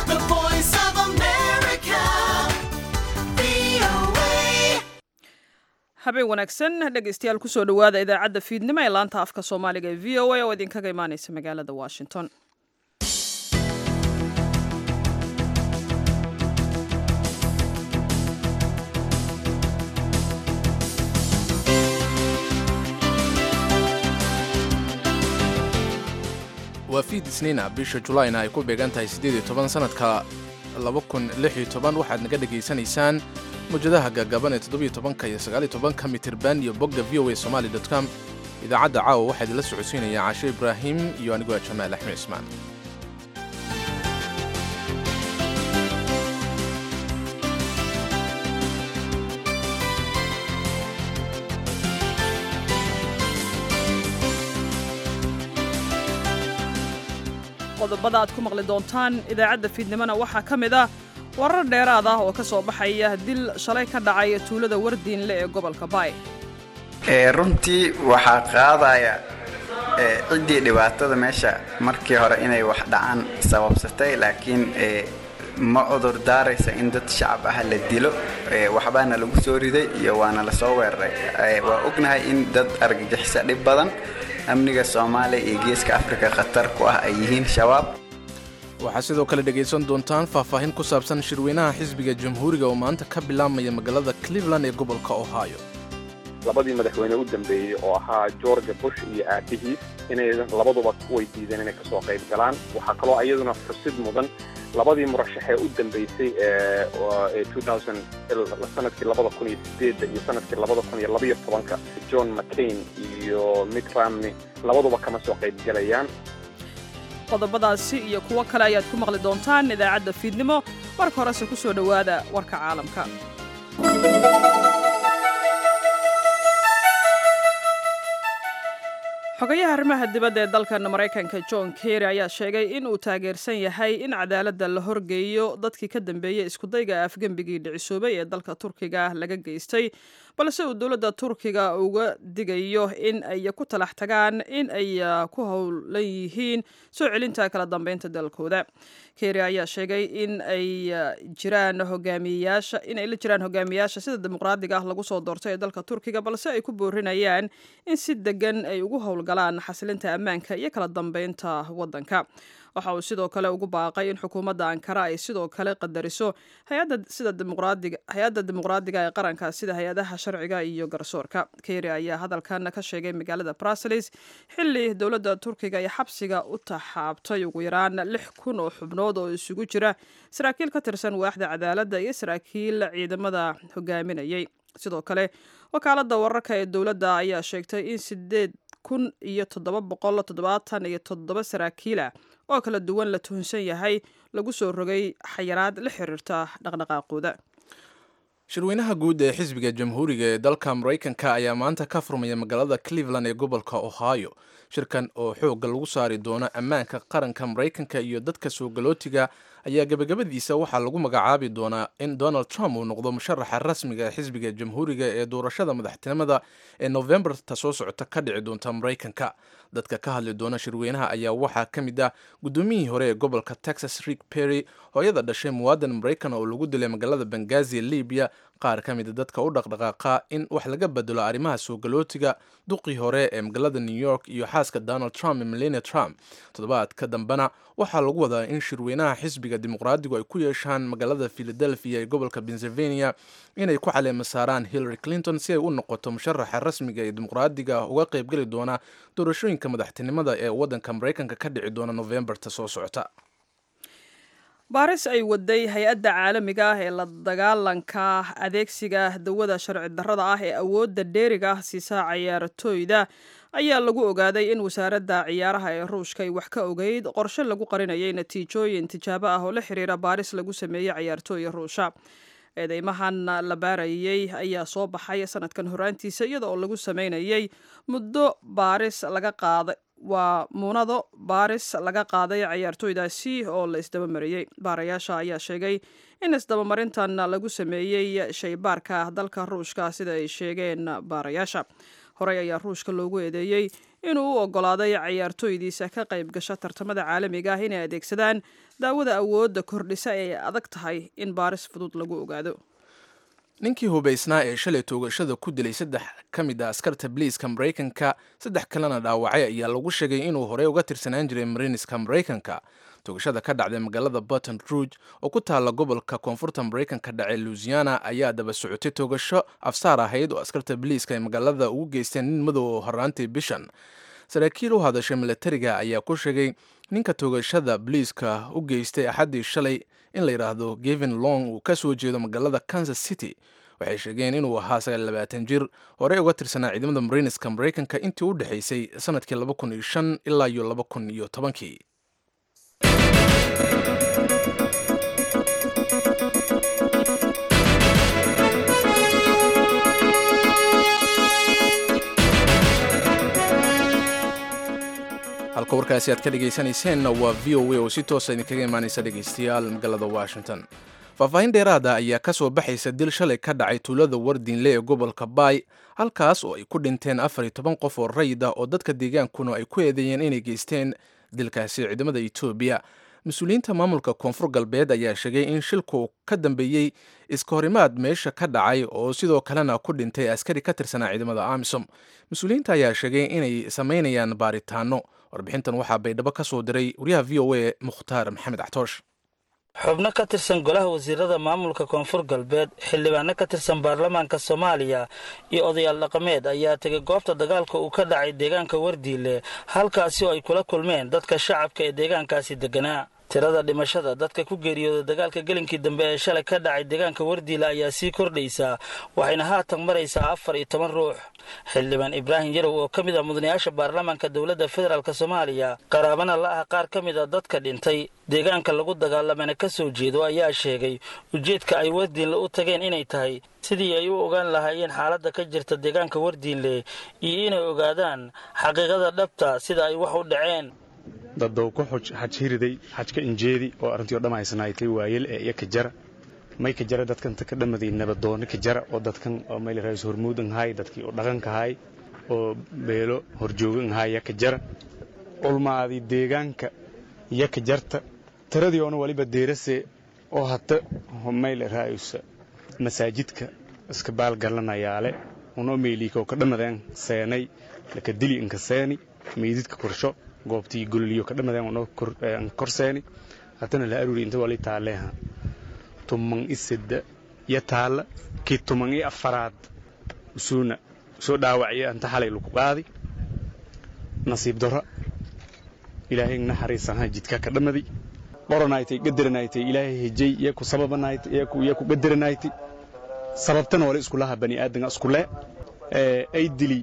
The voice of America. VOA. habeen wanaagsan dhegaystayaal kusoo dhowaada idaacadda fiidnimo ee laanta afka soomaaliga ee v o a oo idinkaga imaaneysa magaalada washington waa fiid isniina bisha julaayna ay ku beegan tahay siddeed iyo toban sannadka laba kun lix iyo toban waxaad naga dhegaysanaysaan mawjadaha gaagaaban ee toddobiyo tobanka iyo sagaaliyo tobanka mitirban iyo bogga v o a somali dot com idaacadda caawa waxaa idinla socodsiinaya caashe ibraahim iyo anigoo ah jamaal axmed cismaan qodobada aad ku maqli doontaan idaacadda fiidnimona waxaa ka mid ah warar dheeraad ah oo ka soo baxaya dil shalay ka dhacay tuulada wardiinle ee gobolka baay Ee, runtii waxaa qaadaya ee, ciddii dhibaatada meesha markii hore inay wax dhacaan sababsatay laakiin ee, ma cudur daaraysa in dad shacab ah la dilo ee, waxbaana lagu soo riday iyo waana la soo weeraray Ee, waa ognahay in dad argagixisa dhib badan amniga soomaaliya iyo geeska afrika khatar ku ah ay yihiin shabaab waxaa sidoo kale dhegaysan doontaan faahfaahin ku saabsan shirweynaha xisbiga jamhuuriga oo maanta ka bilaabmaya magaalada cleveland ee gobolka ohio labadii madaxweyne u dambeeyey oo ahaa george bush iyo aabihiis inay labaduba way diideen inay kasoo qayb galaan waxaa kaloo iyaduna xusid mudan labadii murashaxee u dambeysay ee ee 2000 sanadkii labada kun iyo sideedda iyo sanadkii labada kun iyo labaiyo tobanka john mccain iyo mitt romney labaduba kama soo qayb galayaan qodobadaasi iyo kuwo kale ayaad ku maqli doontaan idaacadda fiidnimo marka horese ku soo dhowaada warka caalamka xogayaha arrimaha dibadda ee dalkan maraykanka john kerry ayaa sheegay in uu taageersan yahay in cadaaladda la horgeeyo dadkii ka dambeeyey iskudayga afgembigii dhicisoobay ee dalka turkiga laga geystay balse uu dowladda turkiga uga digayo in ay ku talax tagaan in ay ku howlan yihiin soo celinta kala dambeynta dalkooda kerry ayaa sheegay in ay jiraan hogaamiyeyaasha in ay la jiraan hogaamiyayaasha sida dimuqraadiga ah lagu soo doortay ee dalka turkiga balse ay ku boorinayaan in si degan ay ugu howlgalaan xasilinta ammaanka iyo kala dambeynta waddanka waxa uu sidoo kale ugu baaqay in xukuumadda ankara ay sidoo kale qadariso hay-adda sida dimuqraadiga hay-adda dimuqraadiga ee qaranka sida hay-adaha sharciga iyo garsoorka kerry ayaa hadalkan ka sheegay magaalada brussels xilli dowladda turkiga ay xabsiga u taxaabtay ugu yaraan lix kun oo xubnood oo isugu jira saraakiil ka tirsan waaxda cadaaladda iyo saraakiil ciidamada hogaaminayay sidoo kale wakaaladda wararka ee dowladda ayaa sheegtay in sideed kun iyo toddoba boqol toddobaatan iyo toddoba saraakiila oo kala duwan la tuhunsan yahay lagu soo rogay xayiraad la xiriirta dhaqdhaqaaqooda shirweynaha guud ee xisbiga jamhuuriga ee dalka maraykanka ayaa maanta ka furmaya magaalada cleveland ee gobolka ohio shirkan oo xoogga lagu saari doono ammaanka qaranka maraykanka iyo dadka soo galootiga ayaa gebagabadiisa waxaa lagu magacaabi doonaa in donald trump uu noqdo musharaxa rasmiga ee xisbiga jamhuuriga ee doorashada madaxtinimada ee novembarta soo socota ka dhici doonta maraykanka dadka ka hadli doona shirweynaha ayaa waxaa ka mid ah gudoomiyihii hore ee gobolka texas rick perry hooyada dhashay muwaadan maraykan oo lagu dilay magaalada bengazi ee libiya qaar ka mida dadka u dhaqdhaqaaqa in wax laga bedelo arrimaha soo galootiga duqii hore ee magaalada new york iyo xaaska donald trump ee melania trump toddobaadka dambena waxaa lagu wadaa in shirweynaha xisbiga dimuqraadigu ay ku yeeshaan magaalada philadelphia ee gobolka pennsylvania inay ku caleema saaraan hillary clinton si ay u noqoto musharaxa rasmiga ee dimuqraadiga uga qaybgeli doona doorashooyinka madaxtinimada ee waddanka maraykanka ka dhici doona novembarta soo socota baaris ay waday hay-adda caalamiga ah ee la dagaalanka adeegsiga dawada sharci darrada ah ee awoodda dheeriga ah siisaa ciyaartooyda ayaa lagu ogaaday in wasaaradda ciyaaraha ee ruushka ay wax ka ogeyd qorshe lagu qarinayay natiijooyin tijaabo ah oo la xiriira baaris lagu sameeyey ciyaartooya ruusha eedeymahan la baarayey ayaa soo baxay sanadkan horaantiisa iyada oo lagu sameynayay muddo baaris laga qaaday waa muunado baaris laga qaaday ciyaartooydaasi oo la isdabamariyey baarayaasha ayaa sheegay in isdabamarintan lagu sameeyey shaybaarka dalka ruushka sida ay sheegeen baarayaasha horey ayaa ruushka loogu eedeeyey inuu u ogolaaday cayaartooydiisa ka qayb gasha tartamada caalamiga ah inay adeegsadaan daawada awoodda kordhisa ee ay adag tahay in baaris fudud lagu ogaado ninkii hubaysnaa ee shalay toogashada ku dilay saddex ka mid a askarta biliiska maraykanka saddex kalena dhaawacay ayaa lagu sheegay inuu horey uga tirsanaan jiray mariiniska maraykanka toogashada ka dhacday magaalada baton rouge oo ku taalla gobolka koonfurta maraykanka dhace luisiana ayaa daba socotay toogasho afsaar ahayd oo askarta biliiska ay magaalada ugu geysteen nin madow oo horaantii bishan saraakiil u hadashay milatariga ayaa ku sheegay ninka toogashada biliiska u geystay axaddii shalay in la yidhaahdo gevin long uu ka soo jeedo magaalada kansas city waxay sheegeen inuu ahaa sagaallabaatan jir horey uga tirsanaa ciidamada mariiniska maraykanka intii u dhexaysay sanadkii laba kun iyo shan ilaa iyo laba kun iyo tobankii halka warkaasi aad ka dhegaysanayseena waa v o a oo si toosa idinkaga imaanaysa dhegaystayaal magaalada washington faahfaahin dheeraada ayaa ka soo baxaysa dil shalay ka dhacay tuulada wardiinle ee gobolka baay halkaas oo ay ku dhinteen afar iyo toban qof oo rayid ah oo dadka deegaankuna ay ku eedeeyeen inay geysteen dilkaasi ciidamada etoobiya mas-uuliyiinta maamulka koonfur galbeed ayaa sheegay in shilku ka dambeeyey iska horimaad meesha ka dhacay oo sidoo kalena ku dhintay askari ka tirsanaa ciidamada amisom mas-uuliyiinta ayaa sheegay inay samaynayaan baaritaano warbixintan waxaa baydhabo ka soo diray wariyaha v o a mukhtaar maxamed axtoosh xubno ka tirsan golaha wasiirada maamulka koonfur galbeed xildhibaano ka tirsan baarlamaanka soomaaliya iyo odayaal dhaqameed ayaa tegay goobta dagaalka uu ka dhacay deegaanka wardiile halkaasi oo ay kula kulmeen dadka shacabka ee deegaankaasi degganaa tirada dhimashada dadka ku geeriyooda dagaalka gelinkii dambe ee shalay ka dhacay deegaanka wardiile ayaa sii kordhaysaa waxayna haatan maraysaa afar iyo toban ruux xildhibaan ibraahim yarow oo ka mid ah mudanayaasha baarlamaanka dowladda federaalk soomaaliya qaraabana la ah qaar ka mid a dadka dhintay deegaanka lagu dagaalamana ka soo jeedo ayaa sheegay ujeedka ay wardiinle u tageen inay tahay sidii ay u ogaan lahaayeen xaaladda ka jirta deegaanka wardiinle iyo inay ogaadaan xaqiiqada dhabta sida ay wax u dhaceen daddow ku xajhiriday xajka injeedi oo arrintii o dham haysanaaytay waayel ee iyo ka jara may ka jara dadkanta ka dhamaday nabadoonni ka jara oo dadkan oo mayl raais hormuudan haay dadkii oo dhaqanka haay oo beelo horjoogan haay ya ka jara ulmaadii deegaanka ya ka jarta tiradii oona waliba deerase oo hata mayl raa'isa masaajidka iska baalgalanayaale unoo meyliika oo ka dhamadeen seenay laka dili inka seeni meydidka korsho goobtii gololiyo ka dhamadeen unoo kor seeni hatana la aruri inta wali taaleeha tuman i sedda iyo taalla kii tuman i afaraad usuuna soo dhaawacya anta xalay lagu qaadi nasiib daro ilaahay naxariisanha jidka ka dhamadi qoranaaytay gadaranaaytay ilaahay hejay iyo ku sababanaaytay iyo ku gadaranaaytay sababtana wala iskulaha bani aadanga iskule ay dili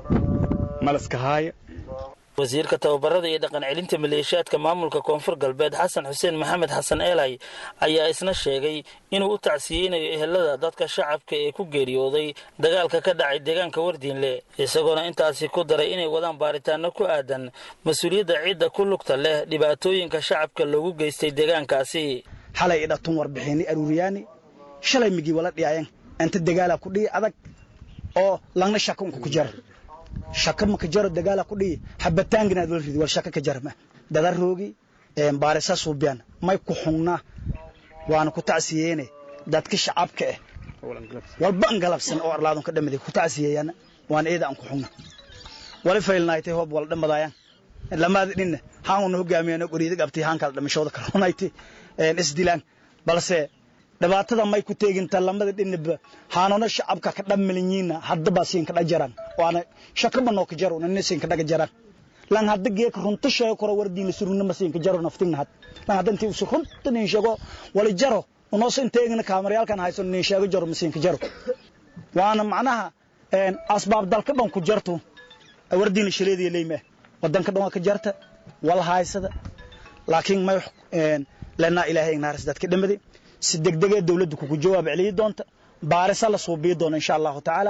malaska haaya wasiirka tababarada iyo dhaqan celinta maleeshiyaadka maamulka koonfur galbeed xasan xuseen maxamed xasan eelay ayaa isna sheegay inuu u tacsiyeynayo ehelada dadka shacabka ee ku geeriyooday dagaalka ka dhacay deegaanka wardiinle isagoona intaasi ku daray inay wadaan baaritaano ku aadan mas-uuliyadda cidda ku lugta leh dhibaatooyinka shacabka loogu geystay deegaankaasi xalay idhatun warbixini aruuriyaani shalay migii wala dhiyayan inta dagaala ku dhihi adag oo langna shaka unka ku jara shaka maka jaro dagaala ku dhihi habataanginaad wala ridi wal shaka ka jarma dadaroogi baarisa suubiyan may ku xungna waana ku tacsiyeene dadka shacabka eh walba an galabsan oo arlaadun ka dhamaday ku tacsiyeeyana waana eeda aan ku xungna wali faylnaaytay hoob wala dhamadaayan lamaada dhinna haan una hogaamiyana goriida qabtay haan kala dhamashooda karonayti isdilaan balse dhibaatada may ku teeginta lamada dhinaba haanona shacabka ka dhammalinyiina haddaba siin ka dhajaran waana shakaba noo ka jaro nina siin ka dhaga jaran lan hadda geeka runta sheego koro wardiina suruna ma siin ka jaro naftigna had lan hadda intii usu runta nin sheego wala jaro unoo sin teegina kaamarayaalkan hayso nin sheego jaro ma siin ka jaro waana macnaha asbaab dalka dhan ku jarto wardiina shaleediya leeyma wadanka dhan waa ka jarta wala haysada laakiin may lana ilaahay naaris dadka dhamaday si degdegee dawladdu kugu jawaab celiyi doonta baarisa la suubiyi doona insha allahu tacaala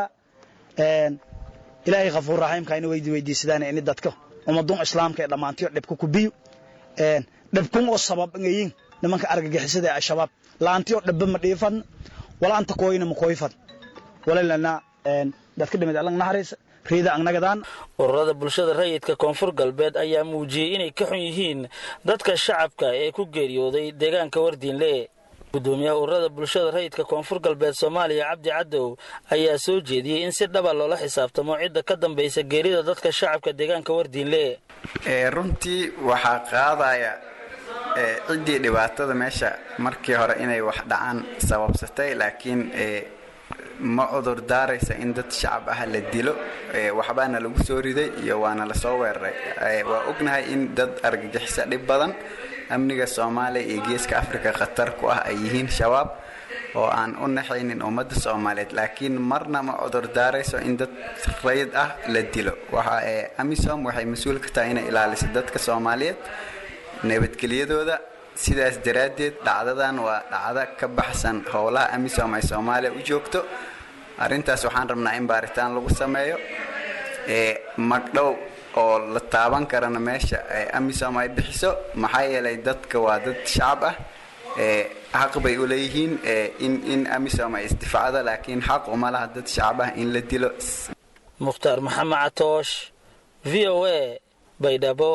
ilaahay khafuur raxiimka ina weydi weydiisadaan ini dadka ummadun islaamka ee dhammaantiyo dhibka ku biyo dhibkun oo sabab ngayin nimanka argagixisada ee al-shabaab laantiyo dhibba ma dhiifan wala anta kooyina ma kooyfan wala lana dadka dhimid allang naxariisa reeda angnagadaan ururada bulshada rayidka koonfur galbeed ayaa muujiyey inay ka xun yihiin dadka shacabka ee ku geeriyooday deegaanka wardiinle gudoomiyaha ururada bulshada rayidka koonfur galbeed soomaaliya cabdi cadow ayaa soo jeediyey in si dhaba loola xisaabtamo cidda ka dambaysa geerida dadka shacabka deegaanka wardiinle runtii waxaa qaadaya ciddii dhibaatada meesha markii hore inay wax dhacaan sababsatay laakiin ma cudur daaraysa in dad shacab ah la dilo waxbaana lagu soo riday iyo waana lasoo weeraray waa ognahay in dad argagixisa dhib badan amniga soomaaliya iyo geeska afrika khatar ku ah ay yihiin shabaab oo aan u naxaynin ummadda soomaaliyeed laakiin marna ma cudur daarayso in dad rayid ah la dilo waxa amisom waxay mas-uul ka tahay inay ilaaliso dadka soomaaliyeed nabadgelyadooda sidaas daraaddeed dhacdadan waa dhacdo ka baxsan howlaha amisom ay soomaaliya u joogto arrintaas waxaan rabnaa in baaritaan lagu sameeyo magdhow oo la taaban karana meesha amisom ay bixiso maxaa yeelay dadka waa dad shacab ah xaq bay u leeyihiin in in amisom ay isdifaacdo laakiin xaq uma laha dad shacab ah in la dilo mukhtaar maxamed catoosh v o a baydhabo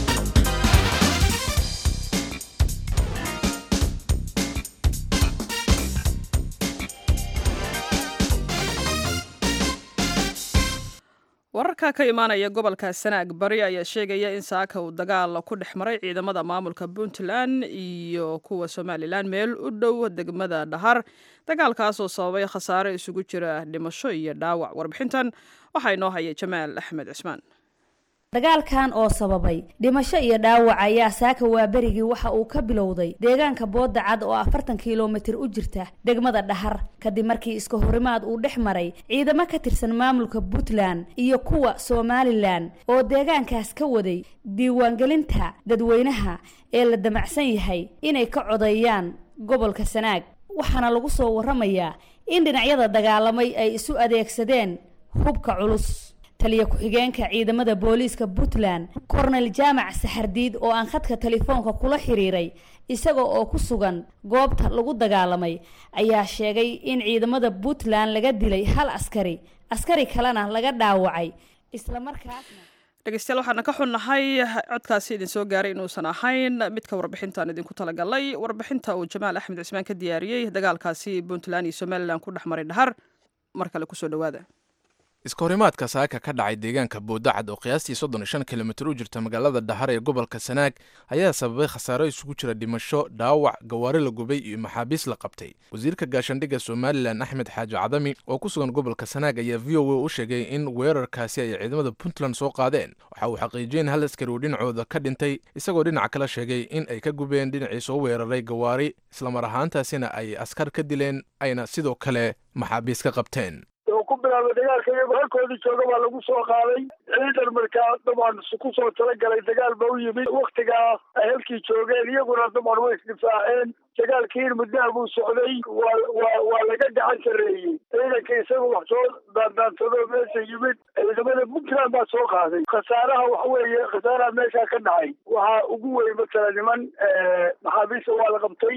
wararka ka imaanaya gobolka sanaag bari ayaa sheegaya in saaka uu dagaal ku dhex maray ciidamada maamulka puntland iyo kuwa somalilan meel u dhow degmada dhahar dagaalkaasoo sababay khasaare isugu jira dhimasho iyo dhaawac warbixintan waxaa inoo haya jamaal axmed cismaan dagaalkan oo sababay dhimasho iyo dhaawac ayaa saaka waaberigii waxa uu ka bilowday deegaanka booda cad oo afartan kilomitir u jirta degmada dhahar kadib markii iska horimaad uu dhex maray ciidamo ka tirsan maamulka puntland iyo kuwa somalilan oo deegaankaas ka waday diiwaangelinta dadweynaha ee la damacsan yahay inay ka codeeyaan gobolka sanaag waxaana lagu soo waramayaa in dhinacyada dagaalamay ay isu adeegsadeen hubka culus taliya ku-xigeenka ciidamada booliiska puntland kornel jaamac saxardiid oo aan khadka telefoonka kula xiriiray isaga oo ku sugan goobta lagu dagaalamay ayaa sheegay in ciidamada puntland laga dilay hal askari askari kalena laga dhaawacay islamarkaasna dhegeystayaal waxaana ka xunnahay codkaasi idin soo gaaray inuusan ahayn midka warbixintaan idinku talagalay warbixinta uu jamaal axmed cismaan ka diyaariyey dagaalkaasi puntland iyo somalilan ku dhex maray dhahar mar kale kusoo dhawaada iskahorimaadka saaka ka dhacay deegaanka boodacad oo qiyaastii soddon iyo shan kilomitir u jirta magaalada dhahar ee gobolka sanaag ayaa sababay khasaaro isugu jira dhimasho dhaawac gawaari la gubay iyo maxaabiis la qabtay wasiirka gaashandhigga somalilan axmed xaaji cadami oo ku sugan gobolka sanaag ayaa v o a u sheegay in weerarkaasi ay ciidamada puntland soo qaadeen waxa uu xaqiijiyey in hal askari uu dhinacooda ka dhintay isagoo dhinaca kale sheegay in ay ka gubeen dhinacii soo weeraray gawaari islamar ahaantaasina ay askar ka dileen ayna sidoo kale maxaabiis ka qabteen oo ku bilaabay dagaalka iyagoo halkoodii jooga baa lagu soo qaaday ciidan markaa dabcan ku soo talagalay dagaal ba u yimid waktigaa ay halkii joogeen iyaguna dabcan way isdifaaceen dagaalkiin muddaha buu socday waa waa waa laga gacan sarreeyey ciidanka isaga wax soo daandaansadoo meesha yimid ciidamada puntland baa soo qaaday khasaaraha waxa weeye khasaaraha meeshaa ka dhacay waxaa ugu weyn matala niman maxaabiista waa la qabtay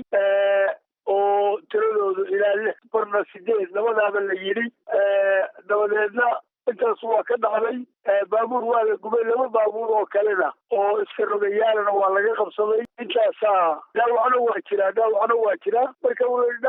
oo tiradoodu ilaa lix barna sideed labadaaba la yidhi dabadeedna intaas waa ka dhacday baabuur waa la gubay laba baabuur oo kalena oo iska rogayaalana waa laga qabsaday intaasaa dhaawacna waa jiraa dhaawacna waa jiraa marka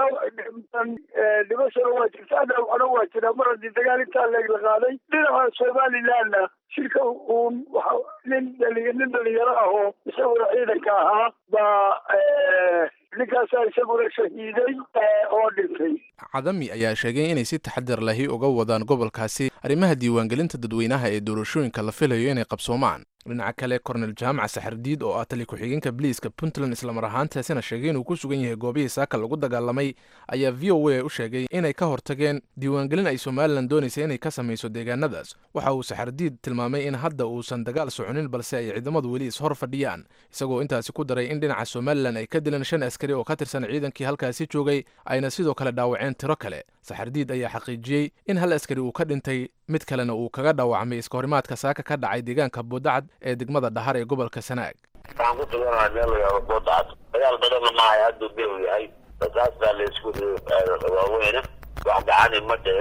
dhimashana waa jirtaa dhaawacna waa jiraa mar haddii dagaal intaa leeg la qaaday dhinaca somalilandna shirka uun waxa nin dhali nin dhalinyaro ah oo isaguna ciidanka ahaa baa ninkaasaa isaguna shahiiday oo dhintay cadami ayaa sheegay inay si taxadar lahi uga wadaan gobolkaasi arrimaha diiwaangelinta dadweynaha ee doorashooyinka la filayo inay qabsoomaan dhinaca kale kornel jaamac saxardiid oo ah tali ku-xigeenka biliiska puntland islamar ahaantaasina sheegay inuu ku sugan yahay goobihii saaka lagu dagaalamay ayaa v o a u sheegay inay ka hortageen diiwaangelin ay somalilan doonaysa inay ka samayso deegaanadaas waxa uu saxardiid tilmaamay in hadda uusan dagaal soconin balse ay ciidamadu weli ishor fadhiyaan isagoo intaasi ku daray in dhinaca somalilan ay ka dileen shan askari oo ka tirsan ciidankii halkaasi joogay ayna sidoo kale dhaawaceen tiro kale saxardiid ayaa xaqiijiyey in hal askari uu ka dhintay mid kalena uu kaga dhaawacmay iskahorimaadka saaka ka dhacay deegaanka boodacad ee degmada dhahar ee gobolka sanaag waxaan ku suganahay meel layaabo boodacad dagaal badanna maahay hadduu bew yahay rasaas baa laysku waaweyne wax gacani ma dhicin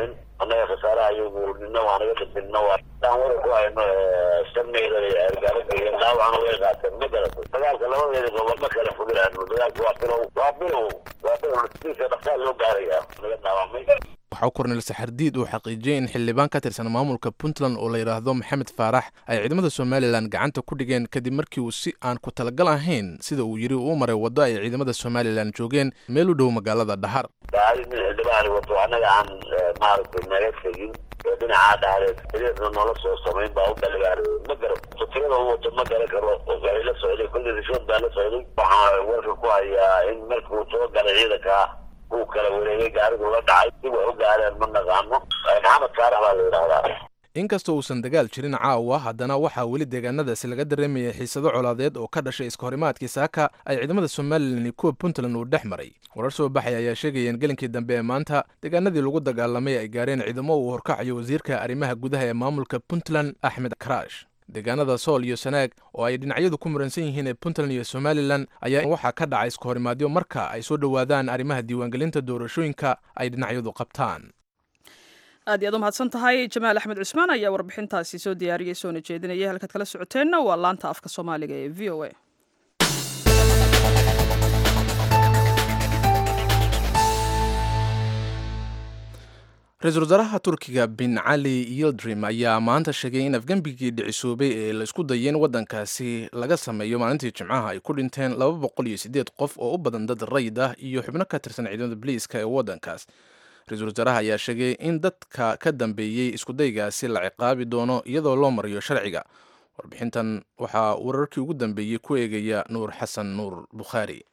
annaga khasaaraha iyagu nina waa naga dhintay nina waa daan wara ku hayno sharmeyda gaaragaaragaya dhaawacna way qaateen ma garatay dagaalka labadeeda gobol ma kala fogiraano dagaalka waa bilow waa bilow waa bilow nasiisa dhaqsaal loo gaaraya naga dhaawacmay waxaa kornel saxardiid uu xaqiijiyey in xildhibaan ka tirsan maamulka puntland oo la yidhaahdo maxamed faarax ay ciidamada somalilan gacanta ku dhigeen kadib markii uu si aan ku talagal ahayn sida uu yidhi uu maray waddo ay ciidamada somalilan joogeen meel u dhow magaalada dhahar gaari nin xildhibaani wato annaga aan maaragtay naga tegin ee dhinacaa dhahreed xiriirna noola soo samayn baa u dhaligaari ma garan tirada u wato ma garan karo oo gaari la socday kolley rishood baa la socday waxaa warka ku hayaa in markuu soo galay ciidankaa uu kala wareegay gaarigu la dhacay si wax u gaareen ma naqaano maxamed faarax baa la yidhahdaa inkastoo uusan dagaal jirin caawa haddana waxaa weli deegaanadaasi laga dareemayay xiisado colaadeed oo ka dhashay iskahorimaadkii saaka ay ciidamada somalilan iyo kuwa puntland uu dhex maray warar soo baxay ayaa sheegayeen gelinkii dambe ee maanta deegaanadii lagu dagaalamay ay gaareen ciidamo uu horkacayo wasiirka arrimaha gudaha ee maamulka puntland axmed karaash deegaanada sool iyo sanaag oo ay dhinacyadu ku muransan yihiin ee puntland iyo somalilan ayaa waxaa ka dhacay iskahorimaadyo marka ay soo dhowaadaan arrimaha diiwaangelinta doorashooyinka ay dhinacyadu qabtaan aad iyaad u mahadsan tahay jamaal axmed cusmaan ayaa warbixintaasi soo diyaariyey soona jeedinaya halkaad kala socoteenna waa laanta afka soomaaliga ee v o a ra-iisul wasaaraha turkiga bin cali yildrim ayaa maanta sheegay in afgembigii dhicisoobay ee la isku dayay in waddankaasi laga sameeyo maalintii jimcaha ay ku dhinteen laba boqol iyo siddeed qof oo u badan dad rayid ah iyo xubno ka tirsan ciidamada boliiska ee waddankaas ra-iisul wasaaraha ayaa sheegay in dadka ka dambeeyey iskudaygaasi la ciqaabi doono iyadoo loo mariyo sharciga warbixintan waxaa wararkii ugu dambeeyey ku eegaya nuur xasan nuur bukhaari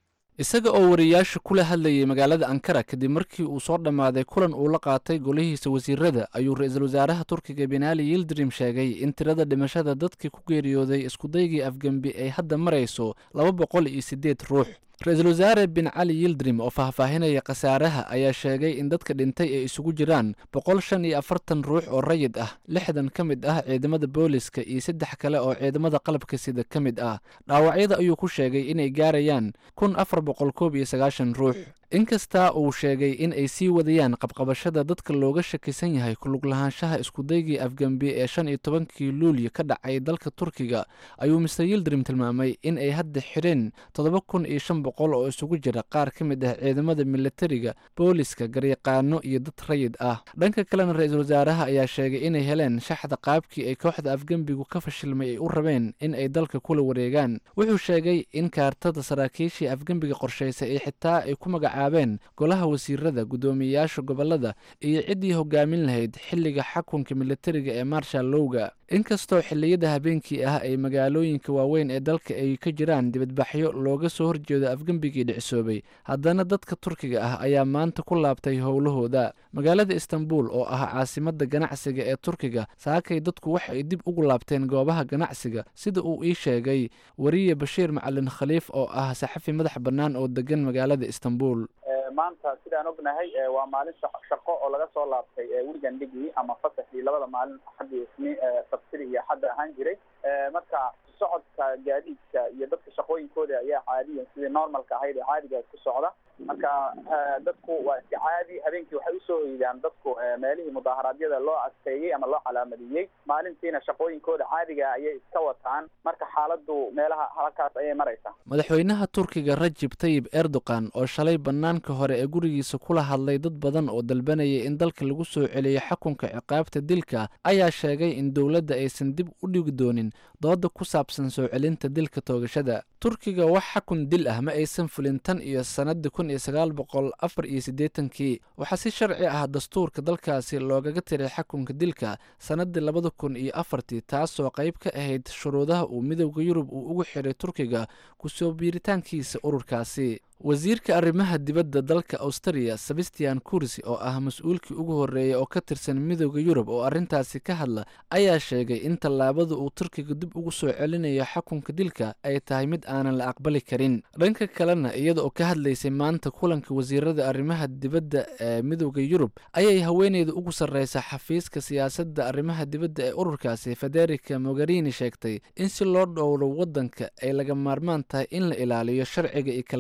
isaga oo wariyaasha kula hadlayay magaalada ankara kadib markii uu soo dhammaaday kulan uu la qaatay golihiisa wasiirada ayuu ra-iisul wasaaraha turkiga benaali yildrim sheegay in tirada dhimashada dadkii ku geeriyooday iskudaygii afgembi ay hadda marayso laba boqol iyo siddeed ruux ra-iisul wasaare bin cali yildrim oo faahfaahinaya khasaaraha ayaa sheegay in dadka dhintay ay isugu jiraan boqol shan iyo afartan ruux oo rayid ah lixdan ka mid ah ciidamada booliska iyo saddex kale oo ciidamada qalabka sida ka mid ah dhaawacyada ayuu ku sheegay inay gaarayaan kun afar boqol koob iyo sagaashan ruux inkastaa uu sheegay in ay sii wadayaan qabqabashada dadka looga shakisan yahay kulug lahaanshaha iskudaygii afgembi ee shan iyo tobankii luulyo ka dhacay dalka turkiga ayuu mister yildrim tilmaamay in ay hadda xidheen toddoba kun iyo shan boqol oo isugu jira qaar ka mid ah ciidamada militariga booliska garyaqaano iyo dad rayid ah dhanka kalena ra-iisul wasaaraha ayaa sheegay inay heleen shaxda qaabkii ay kooxda afgembigu ka fashilmay ay u rabeen in ay dalka kula wareegaan wuxuu sheegay in kaartada saraakiishii afgembiga qorshaysay ay xitaa ay ku magaca golaha wasiirada guddoomiyeyaasha gobolada iyo ciddii hogaamin lahayd xilliga xakunka militariga ee marshal lowga inkastoo xilliyada habeenkii ah ay magaalooyinka waaweyn ee dalka ay ka jiraan dibadbaxyo looga soo horjeedo afgembigii dhicisoobay haddana dadka turkiga ah ayaa maanta ku laabtay howlahooda magaalada istanbul oo ah caasimada ganacsiga ee turkiga saakay dadku waxay dib ugu laabteen goobaha ganacsiga sida uu ii sheegay wariye bashiir macalin khaliif oo ah saxafi madax bannaan oo degan magaalada istanbul maanta sidaan ognahay waa maalin shaqo oo laga soo laabtay weligan dhigii ama fasaxii labada maalin axadii isniin sabtidii iyo axadda ahaan jiray marka socodka gaadiidka iyo dadka shaqooyinkooda ayaa caadiyan sidii normalka ahayd ee caadiga ku socda marka dadku waa iska caadi habeenkii waxay usoo hoydaan dadku meelihii mudaaharaadyada loo adkeeyey ama loo calaamadiyey maalintiina shaqooyinkooda caadiga ayay iska wataan marka xaaladu meelaha halkaas ayay maraysaa madaxweynaha turkiga rajib tayib erdogan oo shalay bannaanka hore ee gurigiisa kula hadlay dad badan oo dalbanayay in dalka lagu soo celiyo xakunka ciqaabta dilka ayaa sheegay in dowladda aysan dib u dhigi doonin dooda ku saabsan soo celinta dilka toogashada turkiga wax xakun dil ah ma aysan fulin tan iyo sanadii kun iyo sagaal boqol afar iyo siddeetankii waxaa si sharci ah dastuurka dalkaasi loogaga tiray xakunka dilka sanadii labada kun iyo afartii taasoo qayb ka ahayd shuruudaha uu midowda yurub uu ugu xiray turkiga kusoo biiritaankiisa ururkaasi wasiirka arrimaha dibadda dalka australia sebastian kursi oo ah mas-uulkii ugu horreeyay oo ka tirsan midowda yurub oo arrintaasi ka hadla ayaa sheegay in tallaabada uu turkiga dib ugu soo celinayo xakunka dilka ay tahay mid aanan la aqbali karin dhanka kalena iyada oo ka hadlaysay maanta kulanka wasiirada arrimaha dibadda ee midowda yurub ayay haweeneyda ugu sarreysa xafiiska siyaasadda arrimaha dibadda ee ururkaasi federica mogherini sheegtay in si loo dhowro waddanka ay laga maarmaan tahay in la ilaaliyo sharciga iyo kala dambeyn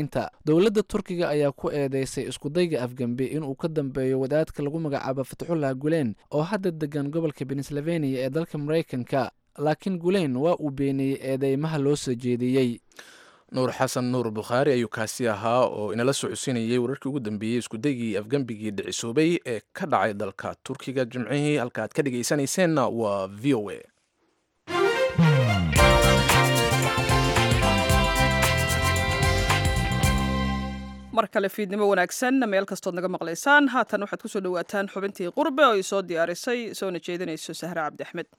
muslimiinta dowladda turkiga ayaa ku eedeysay iskudayga afgembi inuu ka dambeeyo wadaadka lagu magacaabo fatxullah gulen oo hadda degan gobolka pennsylvania ee dalka maraykanka laakiin gulen waa uu beeniyey eedeymaha loo soo jeediyey nuur xasan nuur bukhaari ayuu kaasi ahaa oo inala socodsiinayay wararkii ugu dambeeyey iskudaygii afgembigii dhicisoobay ee ka dhacay dalka turkiga jimcihii halka aad ka dhegaysanayseena waa v o a mar kale fiidnimo wanaagsan meel kastood naga maqlaysaan haatan waxaad kusoo dhawaataan xubintii qurbe oo ay soo diyaarisay soona jeedinayso sahre cabdi axmed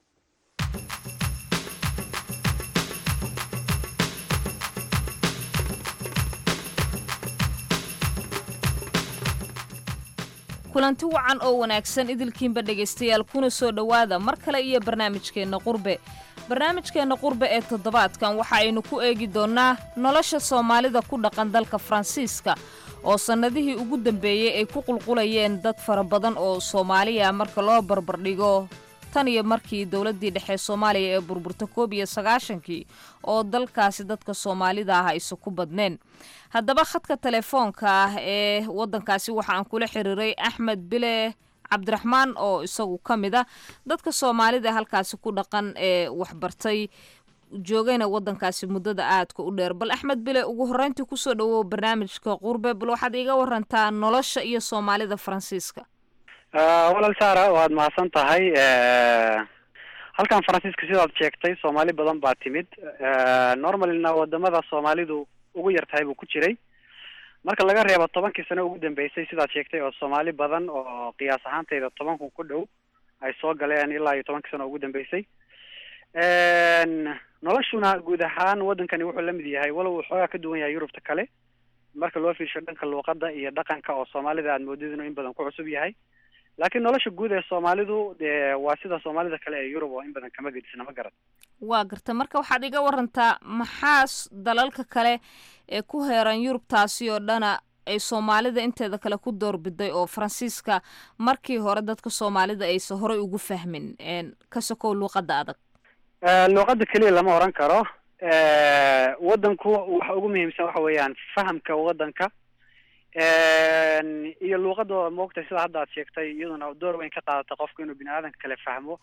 kulanti wacan oo wanaagsan idilkiinba dhegaystayaal kuna soo dhowaada mar kale iyo barnaamijkeenna qurbe barnaamijkeenna qurbe ee toddobaadkan waxa aynu ku eegi doonnaa nolosha soomaalida ku dhaqan dalka faransiiska oo sannadihii ugu dambeeyey ay ku qulqulayeen dad fara badan oo soomaaliya marka loo barbardhigo tan iyo markii dowladdii dhexe soomaaliya ee burburta koob iyo sagaashankii oo dalkaasi dadka soomaalida ah aysa ku badneen haddaba khadka telefoonka ah ee waddankaasi waxa aan kula xiriiray axmed bile cabdiraxmaan oo isagu ka mid a dadka soomaalida halkaasi ku dhaqan ee waxbartay joogayna waddankaasi muddada aadka u dheer bal axmed bile ugu horreyntii kusoo dhawow barnaamijka qurbe bal waxaad iiga warantaa nolosha iyo soomaalida faransiiska walaal saara waad mahadsan tahay halkan faransiiska sidaad sheegtay soomaali badan baa timid normalina wadamada soomaalidu ugu yar tahay buu ku jiray marka laga reebo tobankii sano ugu dambeysay sidaad sheegtay oo soomaali badan oo qiyaas ahaantayda toban kun ku dhow ay soo galeen ilaa iyo tobankii sano ugu dambeysay noloshuna guud ahaan wadankani wuxuu lamid yahay walow uu xoogaa ka duwan yahay yurubta kale marka loo fiirsho dhanka luuqada iyo dhaqanka oo soomaalida aad moodid inuu in badan ku cusub yahay laakiin nolosha guud ee soomaalidu de waa sida soomaalida kale ee yurub oo in badan kama gedisna ma garan waa garta marka waxaad iga warantaa maxaa dalalka kale ee ku heeran yurubtaasi oo dhana ay soomaalida inteeda kale ku doorbiday oo faransiiska markii hore dadka soomaalida aysa horey ugu fahmin ka sokow luuqada adag luuqada keliya lama oran karo wadanku waxa ugu muhiimsan waxa weeyaan fahamka wadanka iyo luuqada maogtay sida hadda aad sheegtay iyaduna door weyn ka qaadata qofku inuu bini aadanka kale fahmo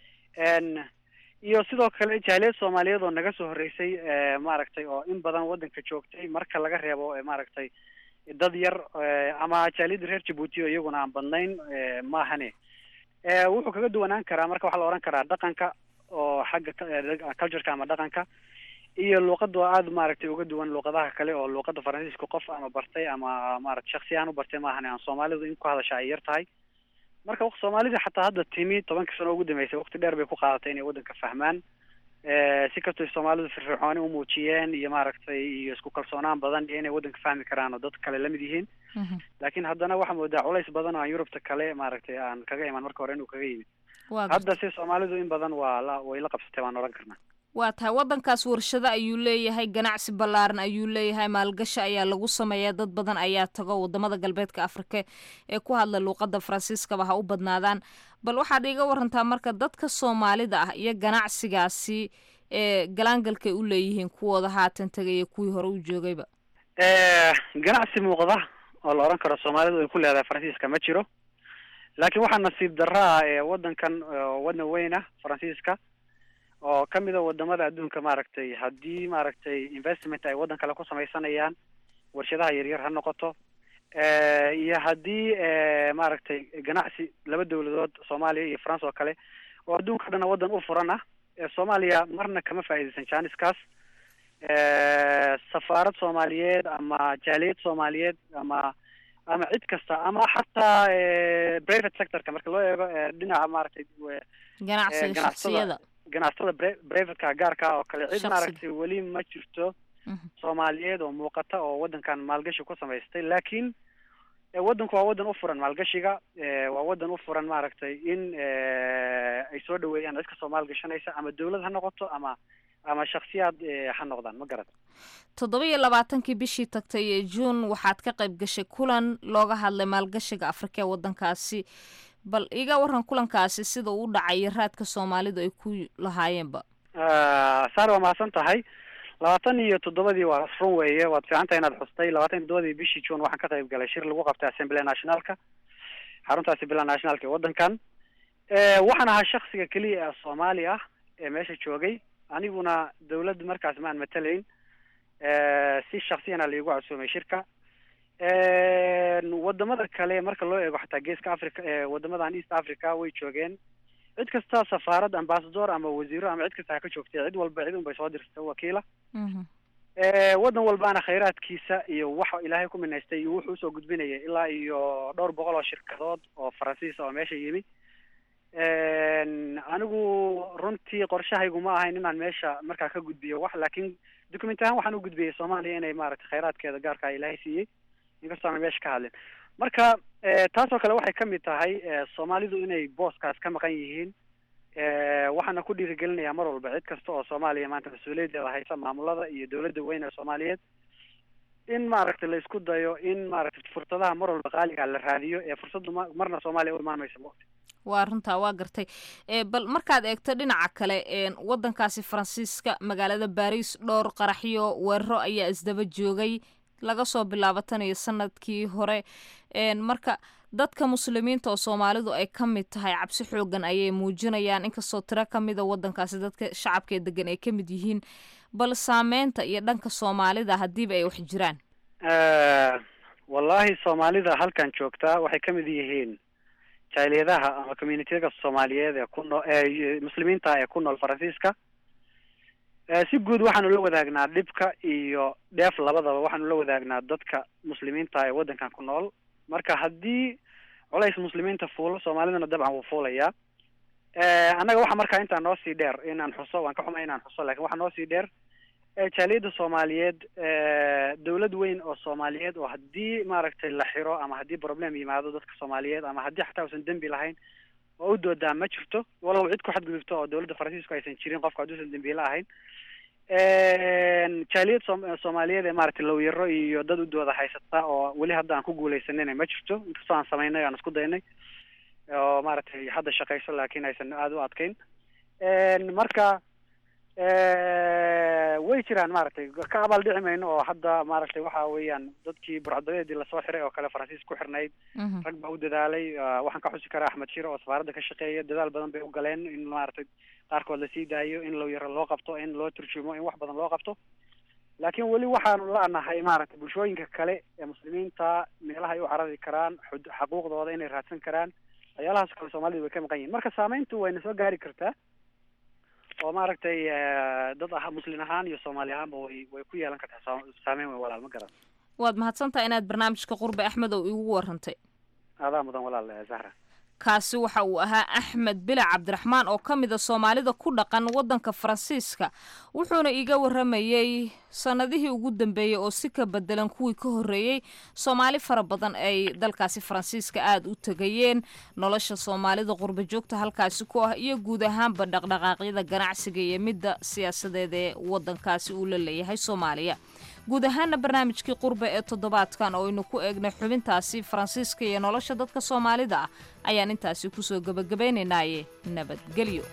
iyo sidoo kale jaaliyad soomaaliyeed oo naga soo horreysay maaragtay oo in badan wadanka joogtay marka laga reebo maaragtay dad yar ama jaaliyadda reer jabuuti oo iyaguna aan badnayn maahane wuxuu kaga duwanaan karaa marka waxaa la ohan karaa dhaqanka oo xagga cultureka ama dhaqanka iyo luuqada oo aada maaragtay uga duwan luuqadaha kale oo luuqada faransiiska qof ama bartay ama maarata shaksi aan u bartay maahane aan soomaalidu in ku hadasha ay yar tahay marka soomaalida xataa hadda timi tobankii sano ugu dambeysay waqti dheer bay ku qaadatay inay waddanka fahmaan si kastoo soomaalidu firfircooni u muujiyeen iyo maaragtay iyo isku kalsoonaan badan iyo inay waddanka fahmi karaan oo dad kale lamid yihiin laakiin haddana waxaa moodaa culays badan oo aan yurubta kale maaragtay aan kaga iman marka hore inuu kaga yimid hadda si soomaalidu in badan waa la way la qabsatay waan odhan karnaa waa tahay waddankaas warshado ayuu leeyahay ganacsi ballaaran ayuu leeyahay maalgashi ayaa lagu sameeyaa dad badan ayaa tago wadamada galbeedka afrika ee ku hadla luuqada faransiiskaba ha u badnaadaan bal waxaad iiga warantaa marka dadka soomaalida ah iyo ganacsigaasi ee galaangalkay u leeyihiin kuwooda haatan tegaya kuwii hore u joogayba ganacsi muuqda oo la odhan karo soomaalidu ay ku leedahay faransiiska ma jiro laakiin waxaa nasiib darra ah ee waddankan waddan weyn ah faransiiska oo kamid a wadamada adduunka maaragtay haddii maaragtay investment ay waddan kale ku samaysanayaan warshadaha yaryar ha noqoto iyo haddii maaragtay ganacsi laba dawladood soomaaliya iyo france oo kale oo adduunka dhana waddan u furan ah soomaaliya marna kama faa'iidaysan janiskaas safaarad soomaaliyeed ama jaaliyad soomaaliyeed ama ama cid kasta ama xataa private sectorka marka loo eego dhinaca maaragtay ganacsiga shaksiyada ganacsatada privateka gaarka oo kale cid Shakhsi. maaragtay weli ma jirto soomaaliyeed oo muuqata oo waddankan maalgashi ku samaystay laakiin eh, waddanku waa waddan u furan maalgashiga eh, waa waddan u furan maaragtay in eh, ay soo dhaweeyaan cid kastoo maalgashanaysa ama dawlad ha noqoto ama ama shaksiyaad eh, ha noqdaan ma garat toddoba iyo labaatankii bishii tagtay ee juun waxaad ka qayb gashay kulan looga hadlay maalgashiga afrika ee waddankaasi bal iga waran kulankaasi sida uu u dhacay iyo raadka soomaalidu ay ku lahaayeenba saare waa mahadsan tahay labaatan iyo toddobadii waa run weeye waad fiicanta inaad xustay labaatan iyo toddobadii bishii june waxaan ka qayb galay shir lagu qabtay assembly nationalka xarunta assembly nationalka ee waddankan waxaan ahaa shaksiga keliya ee soomaali ah ee meesha joogay aniguna dawladda markaas ma aan matalayn si shaksiyana laigu casuumay shirka wadamada kale marka loo eego xataa geeska africa wadamadan east africa way joogeen cid kasta safaarad ambasador ama wasiiro ama cid kasta ha ka joogtay cid walba cid un bay soo dirsatay wakiila waddan walbaana khayraadkiisa iyo waxa ilaahay ku minaystay iyo wuxuu usoo gudbinayay ilaa iyo dhowr boqol oo shirkadood oo faransiisa oo meesha yimi anigu runtii qorshahaygu ma ahayn inaan meesha markaa ka gudbiyo wax laakiin document ahaan waxaan u gudbiyey soomaaliya inay maaragtay khayraadkeeda gaarka ilaahay siiyey inkastoo aan meesha ka hadlin marka taasoo kale waxay kamid tahay soomaalidu inay booskaas ka maqan yihiin waxaana ku dhiirigelinayaa mar walba cid kasta oo soomaaliya maanta mas-uuliyaddeeda haysa maamulada iyo dawladda weyn ee soomaaliyeed in maaragtay la isku dayo in maaragtay fursadaha mar walba qaaliga la raadiyo ee fursaddu ma marna soomaaliya u imaan maysa maogta waa runtaa waa gartay bal markaad eegto dhinaca kale waddankaasi faransiiska magaalada baris dhowr qaraxyo weeraro ayaa isdaba joogay laga soo bilaabo tan iyo sanadkii hore marka dadka muslimiinta oo soomaalidu ay ka mid tahay cabsi xoogan ayay muujinayaan inkastoo tiro ka mida waddankaasi dadka shacabka ee degan ay ka mid yihiin bal saameynta iyo dhanka soomaalida haddiiba ay wax jiraan wallahi soomaalida halkan joogtaa waxay ka mid yihiin jaaliyadaha ama communityaga soomaaliyeed ee ku noo muslimiinta ee ku nool faransiiska si guud waxaanu la wadaagnaa dhibka iyo dheef labadaba waxaanu la wadaagnaa dadka muslimiinta ee waddankan ku nool marka haddii culays muslimiinta fuulo soomaalidana dabcan wuu fuulayaa annaga waxa markaa intaa noo sii dheer inaan xuso waan ka xumay inaan xuso lakin waxaa noo sii dheer jaaliyadda soomaaliyeed dawlad weyn oo soomaaliyeed oo haddii maaragtay la xiro ama haddii problem yimaado dadka soomaaliyeed ama haddii xataa uusan dembi lahayn oo u doodaa ma jirto walow cid ku xadgudubto oo dawladda faransiisku aysan jirin qofka hadduusan dembiile ahayn jaaliyad so soomaaliyeed ee maaragtay lawyaro iyo dad u dooda haysata oo weli hadda aan ku guuleysanina ma jirto inkastoo aan samaynay aan isku daynay oo maaragtay hadda shaqayso laakiin aysan aada u adkayn marka way jiraan maaragtay ka abaal dhici mayno oo hadda maaragtay waxa weeyaan dadkii burcadadeedii lasoo xiray oo kale faransiis ku xirnayd rag baa u dadaalay waxaan ka xusi karaa axmed shire oo safaaradda ka shaqeeya dadaal badan bay u galeen in maaragtay qaarkood lasii daayo in lawyaro loo qabto in loo turjumo in wax badan loo qabto laakiin weli waxaanu la-nahay maaragtay bulshooyinka kale ee muslimiinta meelaha ay u carari karaan xud xaquuqdooda inay raadsan karaan waxyaalahaas kale soomaalida way ka maqan yihin marka saameyntu wayna soo gaari kartaa oo maaragtay dad ah muslin ahaan iyo soomaali ahaanba way way ku yeelan kartaa saameyn weyn walaal ma garan waad mahadsantaha inaad barnaamijka qurbe axmed oo igu warantay adaa mudan walaal zahra kaasi waxa uu ahaa axmed bila cabdiraxmaan oo ka mid a soomaalida ku dhaqan waddanka faransiiska wuxuuna iiga waramayey sannadihii ugu dambeeyey oo si ka bedelan kuwii ka horreeyey soomaali fara badan ay dalkaasi faransiiska aada u tegayeen nolosha soomaalida qurba joogta halkaasi ku ah iyo guud ahaanba dhaqdhaqaaqyada ganacsiga iyo midda siyaasadeed ee waddankaasi uu la leeyahay soomaaliya guud ahaana barnaamijkii qurbe ee toddobaadkan oo aynu ku eegnay xubintaasi faransiiska iyo nolosha dadka soomaalida ah ayaan intaasi kusoo gebagabaynaynaaye nabadgelyo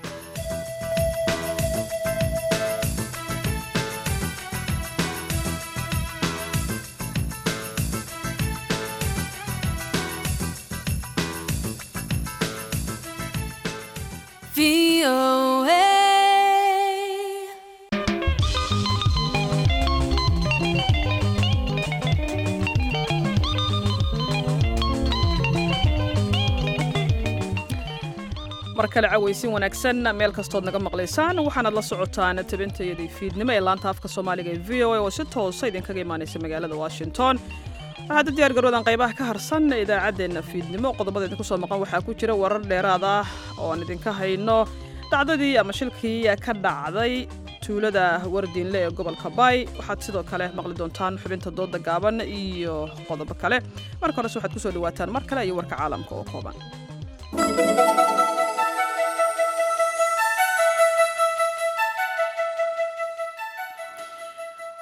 mar kale cawaysin wanaagsan meel kastood naga maqlaysaan waxaanaad la socotaan tabintayadii fiidnimo ee laanta afka soomaaliga ee v o a oo si toosa idinkaga imaanaysa magaalada washington waxaad u diyaar garoodan qaybaha ka harsan idaacaddeenna fiidnimo qodobada idinku soo maqan waxaa ku jira warar dheeraad ah oo aan idinka hayno dhacdadii ama shilkii ka dhacday tuulada wardiinle ee gobolka baay waxaad sidoo kale maqli doontaan xubinta dooda gaaban iyo qodobo kale marka horese waxaad kusoo dhawaataan mar kale iyo warka caalamka oo kooban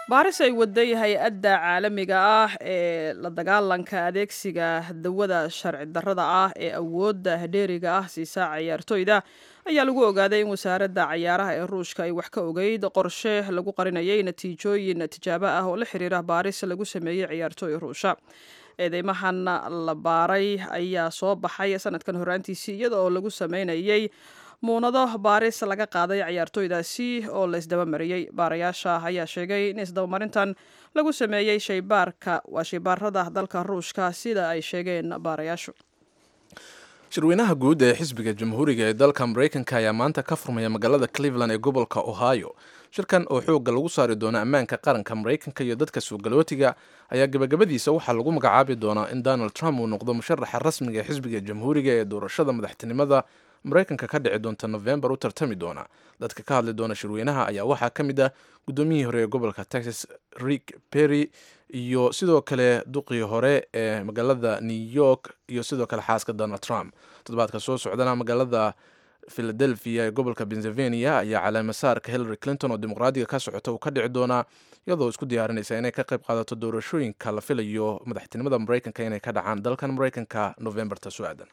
baaris ay waday hay-adda caalamiga ah ee la dagaalanka adeegsiga dawada sharci darrada ah ee awoodda dheeriga ah siisa ciyaartoyda ayaa lagu ogaaday in wasaaradda cayaaraha ee ruushka ay wax ka ogeyd qorshe lagu qarinayay natiijooyin tijaabo ah oo la xiriira baaris lagu sameeyey ciyaartooy ruusha eedeymahan la baaray ayaa soo baxay sanadkan horaantiisii iyada oo lagu sameynayay muunado baaris laga qaaday ciyaartooydaasi oo la isdabamariyey baarayaasha ayaa sheegay in isdabamarintan lagu sameeyey shaybaarka waa shaybaarada dalka ruushka sida ay sheegeen baarayaashu shirweynaha guud ee xisbiga jamhuuriga ee dalka maraykanka ayaa maanta ka furmaya magaalada cleveland ee gobolka ohio shirkan oo xoogga lagu saari doono ammaanka qaranka maraykanka iyo dadka suugalootiga ayaa gebagabadiisa waxaa lagu magacaabi doonaa in donald trump uu noqdo musharaxa rasmiga ee xisbiga jamhuuriga ee doorashada madaxtinimada maraykanka ka dhici doonta novembar u tartami doona dadka ka hadli doona shirweynaha ayaa waxaa ka mid ah guddoomiyihii hore ee gobolka texas rick perry iyo sidoo kale duqii hore ee magaalada new york iyo sidoo kale xaaska donald trump toddobaadka soo socdana magaalada philadelphia ee gobolka pennsylvania ayaa caleemasaarka hillary clinton oo dimuqraadiga ka socota uu ka dhici doonaa iyadoo isku diyaarinaysa inay ka qayb qaadato doorashooyinka la filayo madaxtinimada maraykanka inay ka dhacaan dalkan maraykanka novembarta soo aadan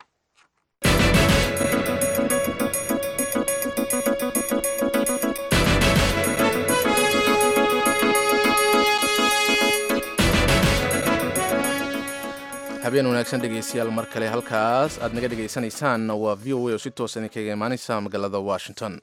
habeen wanaagsan dhegeystayaal mar kale halkaas aad naga dhegaysanaysaan waa v o a oo si toosa idinkaga imaaneysa magaalada washington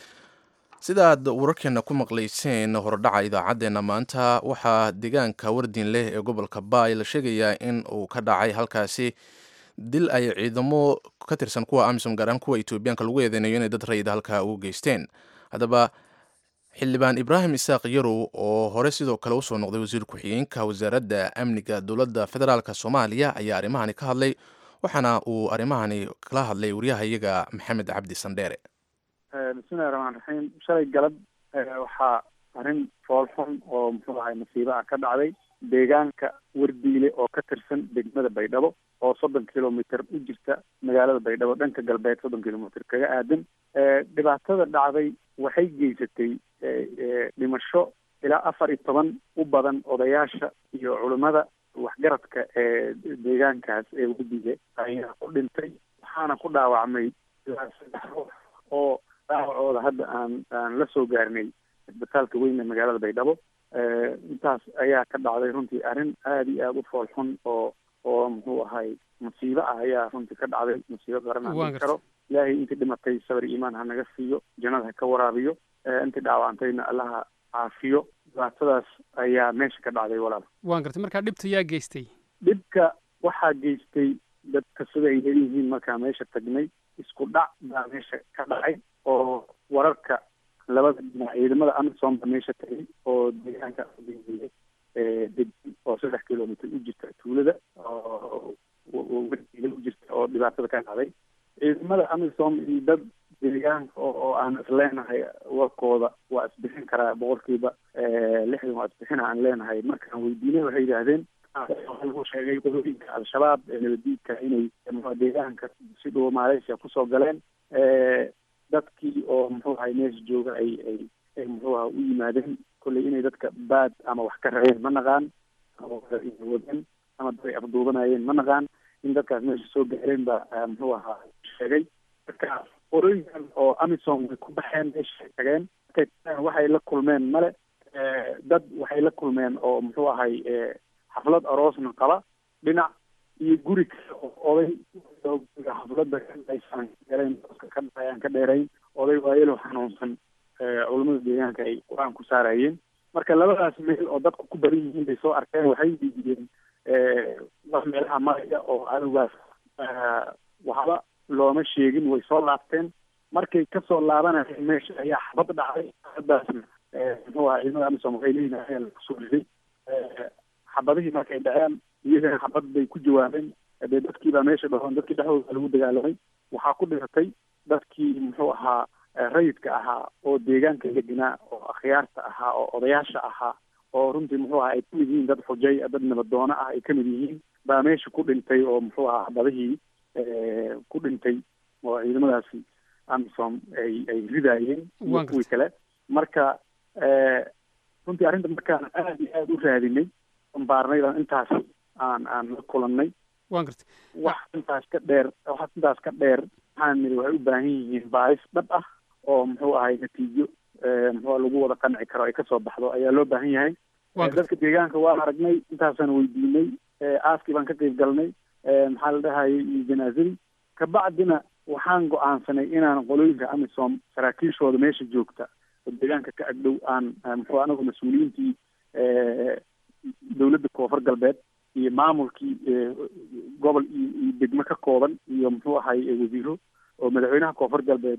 sida aad wararkeena ku maqlayseen hordhaca idaacaddeenna maanta waxaa deegaanka wardiin leh ee gobolka baay la sheegayaa in uu ka dhacay halkaasi dil ay ciidamo ka tirsan kuwa amisom gaaraan kuwa etoobiyaanka lagu eedeynayo inay dad rayida halkaa ugu geysteen haddaba xildhibaan ibraahim isaaq yarow oo hore sidoo kale usoo noqday wasiir ku-xigeenka wasaaradda amniga dowladda federaalk soomaaliya ayaa arrimahani ka hadlay waxaana uu arrimahani kala hadlay waryahayaga maxamed cabdi sandheere bismillahi raxmaan raxiim shalay galab waxaa arrin foolxun oo muxuu ahay masiibo ah ka dhacday deegaanka wardiile oo ka tirsan degmada baydhabo oo soddon kilomitr u jirta magaalada baydhabo dhanka galbeed soddon kilomitr kaga aadan dhibaatada dhacday waxay geysatay dhimasho ilaa afar iyo toban u badan odayaasha iyo culimmada waxgaradka ee deegaankaas ee wardiile ayaa ku dhintay waxaana ku dhaawacmay ilaa saddex ruux oo dhaawacooda hadda aan aan la soo gaarnay isbitaalka weyn ee magaalada baydhabo intaas ayaa ka dhacday runtii arrin aada iyo aada u fool xun oo oo muxuu ahay masiibo ah ayaa runtii ka dhacday masiibo qaran aan dhihi karo ilaahay intii dhimatay sabar iimaan ha naga siiyo jannada ha ka waraabiyo intii dhaawacantayna allaha caafiyo dhibaatadaas ayaa meesha ka dhacday walaal waan gartay markaa dhibta yaa geystay dhibka waxaa geystay dadka sida ay leeyihiin markaa meesha tagnay isku dhac baa meesha ka dhacay oo wararka labada dhinac ciidamada amisom ba meesha tagay oo deegaanka degin oo saddex kilomitr u jirta tuulada oo wardiila u jirta oo dhibaatada ka dhacday ciidamada amisom iyo dad deegaanka oo aan isleenahay warkooda waa isbixin karaa boqolkiiba lixdan waa isbixina aan leenahay markaan weydiinay waxay yidhaahdeen lagu sheegay qodooyinka al-shabaab ee nabadiidka inay deegaanka si dhow malaysia kusoo galeen dadkii oo muxuu ahay meesha jooga ay ay ay muxuu aha u yimaadeen kolley inay dadka baad ama wax ka rabeen ma naqaan ama wadeen ama dad ay afduubanayeen ma naqaan in dadkaas meesha soo gaareen ba muxuu ahaa sheegay marka qorooyinkan oo amisom way ku baxeen meesha tageen markay tageen waxay la kulmeen male dad waxay la kulmeen oo muxuu ahay xaflad aroosna qaba dhinac iyo guri kale oo oday xafladda kaaysan galeen ka dhacayaan ka dheerayn oday waayelo xanuunsan culamada deegaanka ay qur-aan ku saarayeen marka labadaas meel oo dadku ku badan yihiin bay soo arkeen waxay diidiyeen wax meelaha maraya oo adowgaas waxba looma sheegin way soo laabteen markay kasoo laabanayeen meesha ayaa xabad dhacday xabadaasna muxuu ahaa ciidamada amisom waxay leeyihin ayaa lakusoo riday xabadihii markay dhaceen iyagana xabad bay ku jawaabeen dee dadkii baa meesha dhahoon dadkii dhexdooda lagu dagaalamay waxaa ku dhiratay dadkii muxuu ahaa rayidka ahaa oo deegaanka deganaa oo akhyaarta ahaa oo odayaasha ahaa oo runtii muxuu ahaa ay kamid yihiin dad xujay dad nabadoono ah ay kamid yihiin baa meesha ku dhintay oo muxuu ahaa xabadihii ku dhintay oo ciidamadaasi amisom ay ay ridaayeen iyo kuwii kale marka runtii arrinta markaan aad iyo aada u raadinay baarnay baan intaas aan aan la kulannay waan gartay wax intaas ka dheer wax intaas ka dheer waxaan nidhi waxay u baahan yihiin baaris dhab ah oo muxuu ahay natiijo muxuu lagu wada qanci karo ay kasoo baxdo ayaa loo baahan yahay dadka deegaanka waan aragnay intaasaan weydiinay aaskii baan ka qayb galnay maxaa la dhahayay iyo janaazadii kabacdina waxaan go-aansanay inaan qolooyinka amisom saraakiishooda meesha joogta oo deegaanka ka agdhow aan muxuu anagu mas-uuliyiintii dowladda koonfur galbeed iyo maamulkii gobol iyo iyo degmo ka kooban iyo muxuu ahay wasiiro oo madaxweynaha koonfur galbeed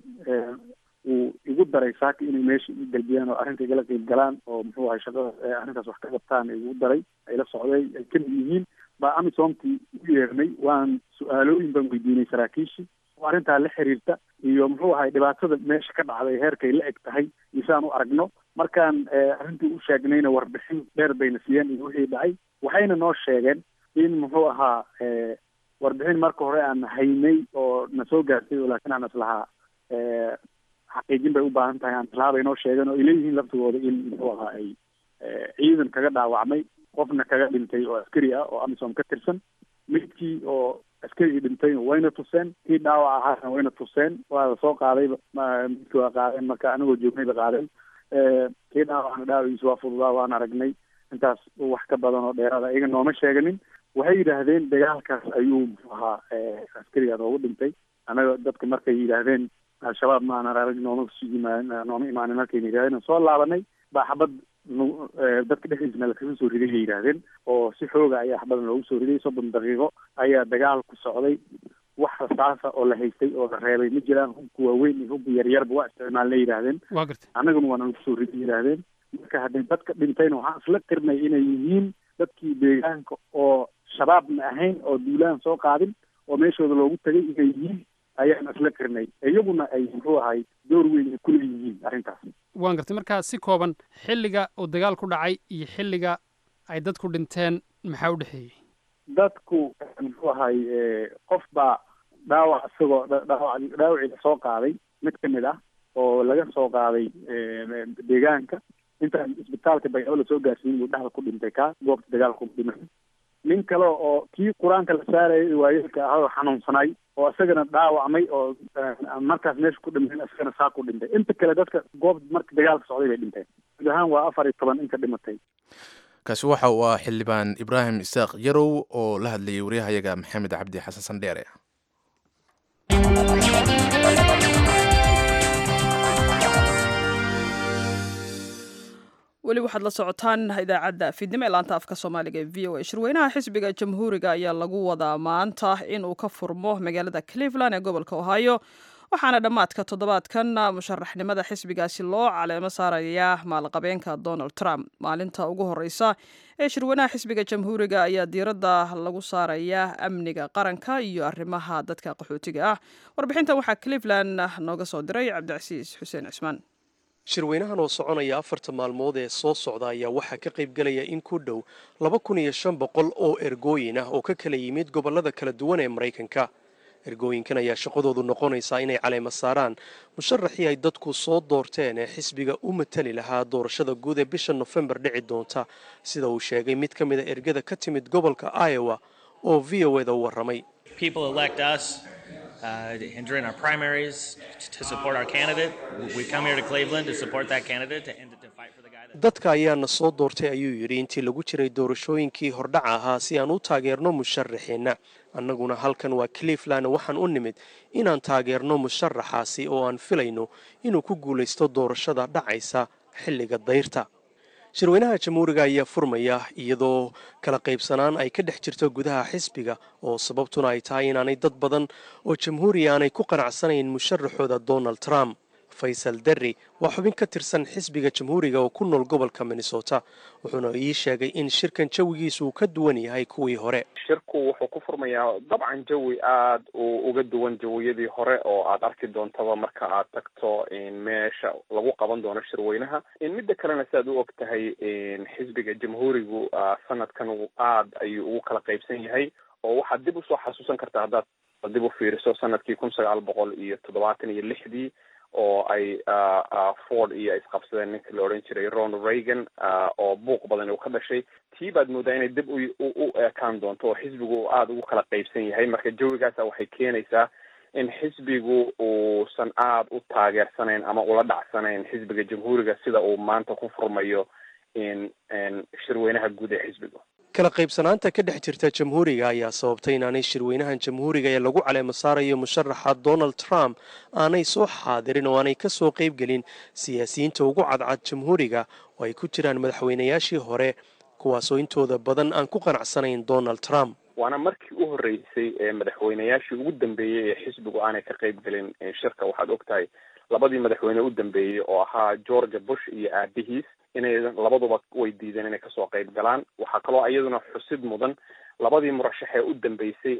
uu igu daray saaka inay meesha i galbiyaan oo arrinta igala qeyb galaan oo muxuu ahay shaqada arrintaas wax ka qabtaan igu daray ay la socday ay kamid yihiin baa amisomtii u yeernay waan su-aalooyin baan weydiinay saraakiishii oo arrintaa la xiriirta iyo muxuu ahay dhibaatada meesha ka dhacday heerkay la eg tahay iyo saan u aragno markaan arrintii u sheegnayna warbixin dheer bayna siiyeen iyo wixii dhacay waxayna noo sheegeen in muxuu ahaa warbixin marka hore aan haynay oo na soo gaartay oo laakiin aan islahaa xaqiijin bay u baahan tahay aan islahaa bay noo sheegeen oo ay leeyihiin laftigooda in muxuu ahaa ay ciidan kaga dhaawacmay qofna kaga dhintay oo askari ah oo amisom ka tirsan midkii oo askarigii dhintayna wayna tuseen kii dhaawac ahaana wayna tuseen waa la soo qaadayba midkii waa qaadeen marka anagoo joognay ba qaadeen kii dhaawacna dhaawaciisa waa fududaa waan aragnay intaas wax ka badan oo dheeraada iyaga nooma sheeganin waxay yidhaahdeen dagaalkaas ayuu muxuu ahaa askariga noogu dhintay anaga dadka markay yidhaahdeen al-shabaab ma aanan arag nooma nooma imaanin markayna yidhahdeen soo laabanay baa xabad dadka dhexdiisna lakaga soo riday bay yidhaahdeen oo si xooga ayaa xabadan loogu soo riday soddon daqiiqo ayaa dagaal ku socday wax rasaasa oo la haystay oo la reebay ma jiraan hubka waaweyn iyo hubka yaryarba waa isticmaalna yidhaahdeen waa gartay annaguna waana lagu soo riday yidhaahdeen marka haddii dadka dhintayna waxaan isla tirnay inay yihiin dadkii deegaanka oo shabaabna ahayn oo duulaan soo qaadin oo meeshooda loogu tagay inay yihiin ayaan isla tirnay iyaguna ay muxuu ahay door weyn ay kuleeyihiin arrintaas waan gartay markaa si kooban xilliga uu dagaal ku dhacay iyo xilliga ay dadku dhinteen maxaa u dhexeeyey dadku muxuu ahay qof baa dhaawac isagoo dhaawac dhaawacii lasoo qaaday mid ka mid ah oo laga soo qaaday deegaanka intaan isbitaalka baycabo lasoo gaarsiin buu dhexda ku dhintay kaa goobta dagaalku dhimay nin kale oo kii qur-aanka la saarayay waayeelka ah oo xanuunsanay oo isagana dhaawacmay oo markaas meesha ku dhintay isagana saa ku dhintay inta kale dadka goob marka dagaalka socday bay dhinteen guud ahaan waa afar iyo toban inka dhimatay kaasi waxa uu ah xildhibaan ibraahim isaaq yarow oo la hadlayay waryahayaga maxamed cabdi xasan sandheere weli waxaad la socotaan idaacadda fiidnimo ee laanta afka soomaaliga ee v o a shirweynaha xisbiga jamhuuriga ayaa lagu wadaa maanta inuu ka furmo magaalada cleveland ee gobolka ohio waxaana dhammaadka toddobaadkan musharaxnimada xisbigaasi loo caleemo saarayaa maalqabeenka donald trump maalinta ugu horeysa ee shirweynaha xisbiga jamhuuriga ayaa diiradda lagu saarayaa amniga qaranka iyo arrimaha dadka qaxootiga ah warbixintan waxaa cleveland nooga soo diray cabdicasiis xuseen cismaan shirweynahan oo soconaya afarta maalmood ee soo socda ayaa waxaa ka qaybgelaya in ku dhow laba kun iyo shan boqol oo ergooyin ah oo ka kala yimid gobollada kala duwan ee maraykanka ergooyinkan ayaa shaqadoodu noqonaysaa inay caleema saaraan musharaxii ay dadku soo doorteen ee xisbiga u matali lahaa doorashada guud ee bisha nofembar dhici doonta sida uu sheegay mid ka mida ergada ka timid gobolka iowa oo v o eda u warramay Uh, and during our primaries to support our candidate. We come here to Cleveland to support that candidate and to, to fight for the guy that. dadka ayaana soo doortay ayuu yidhi intii lagu jiray doorashooyinkii hordhaca ahaa si aan u taageerno musharaxeenna annaguna halkan waa cleveland waxaan u nimid inaan taageerno musharaxaasi oo aan filayno inuu ku guulaysto doorashada dhacaysa xilliga dayrta shirweynaha jamhuuriga ayaa furmaya iyadoo kala qaybsanaan ay ka dhex jirto gudaha xisbiga oo sababtuna ay tahay inaanay dad badan oo jamhuuriya aanay ku qanacsanayn musharaxooda donald trump faysal derri waa xubin ka tirsan xisbiga jamhuuriga oo ku nool gobolka minnesota wuxuuna ii sheegay in shirkan jawigiisu uu ka duwan yahay kuwii hore shirku wuxuu ku furmayaa dabcan jawi aada u uga duwan jawiyadii hore oo aad arki doontaba marka aad tagto meesha lagu qaban doono shirweynaha midda kalena si aad u og tahay xisbiga jamhuurigu sanadkan aad ayuu ugu kala qaybsan yahay oo waxaad dib usoo xasuusan kartaa haddaad dib u fiiriso sanadkii kun sagaal boqol iyo toddobaatan iyo lixdii oo ay ford iyo isqabsadeen ninka la odhan jiray ronald reagan oo buuq badan uu ka dhashay tii baad moodaa inay dib u ekaan doonto oo xisbigu uu aada ugu kala qaybsan yahay marka jawigaasa waxay keenaysaa in xisbigu uusan aada u taageersanayn ama ula dhacsanayn xisbiga jamhuuriga sida uu maanta ku furmayo in shirweynaha guud ee xisbiga kala qaybsanaanta ka dhex jirta jamhuuriga ayaa sababtay inaanay shirweynahan jamhuuriga ee lagu caleemo saarayo musharaxa donald trump aanay soo xaadirin oo aanay ka soo qaybgelin siyaasiyiinta ugu cadcad jamhuuriga oo ay ku jiraan madaxweynayaashii hore kuwaasoo intooda badan aan ku qanacsanayn donald trump waana markii u horreysay ee madaxweynayaashii ugu dambeeyey ee xisbigu aanay ka qaybgelin shirka waxaad og tahay labadii madaxweyne u dambeeyey oo ahaa georgia bush iyo aabihiis inay labaduba way diideen inay kasoo qayb galaan waxaa kaloo iyaduna xusid mudan labadii murashax ee u dambeysay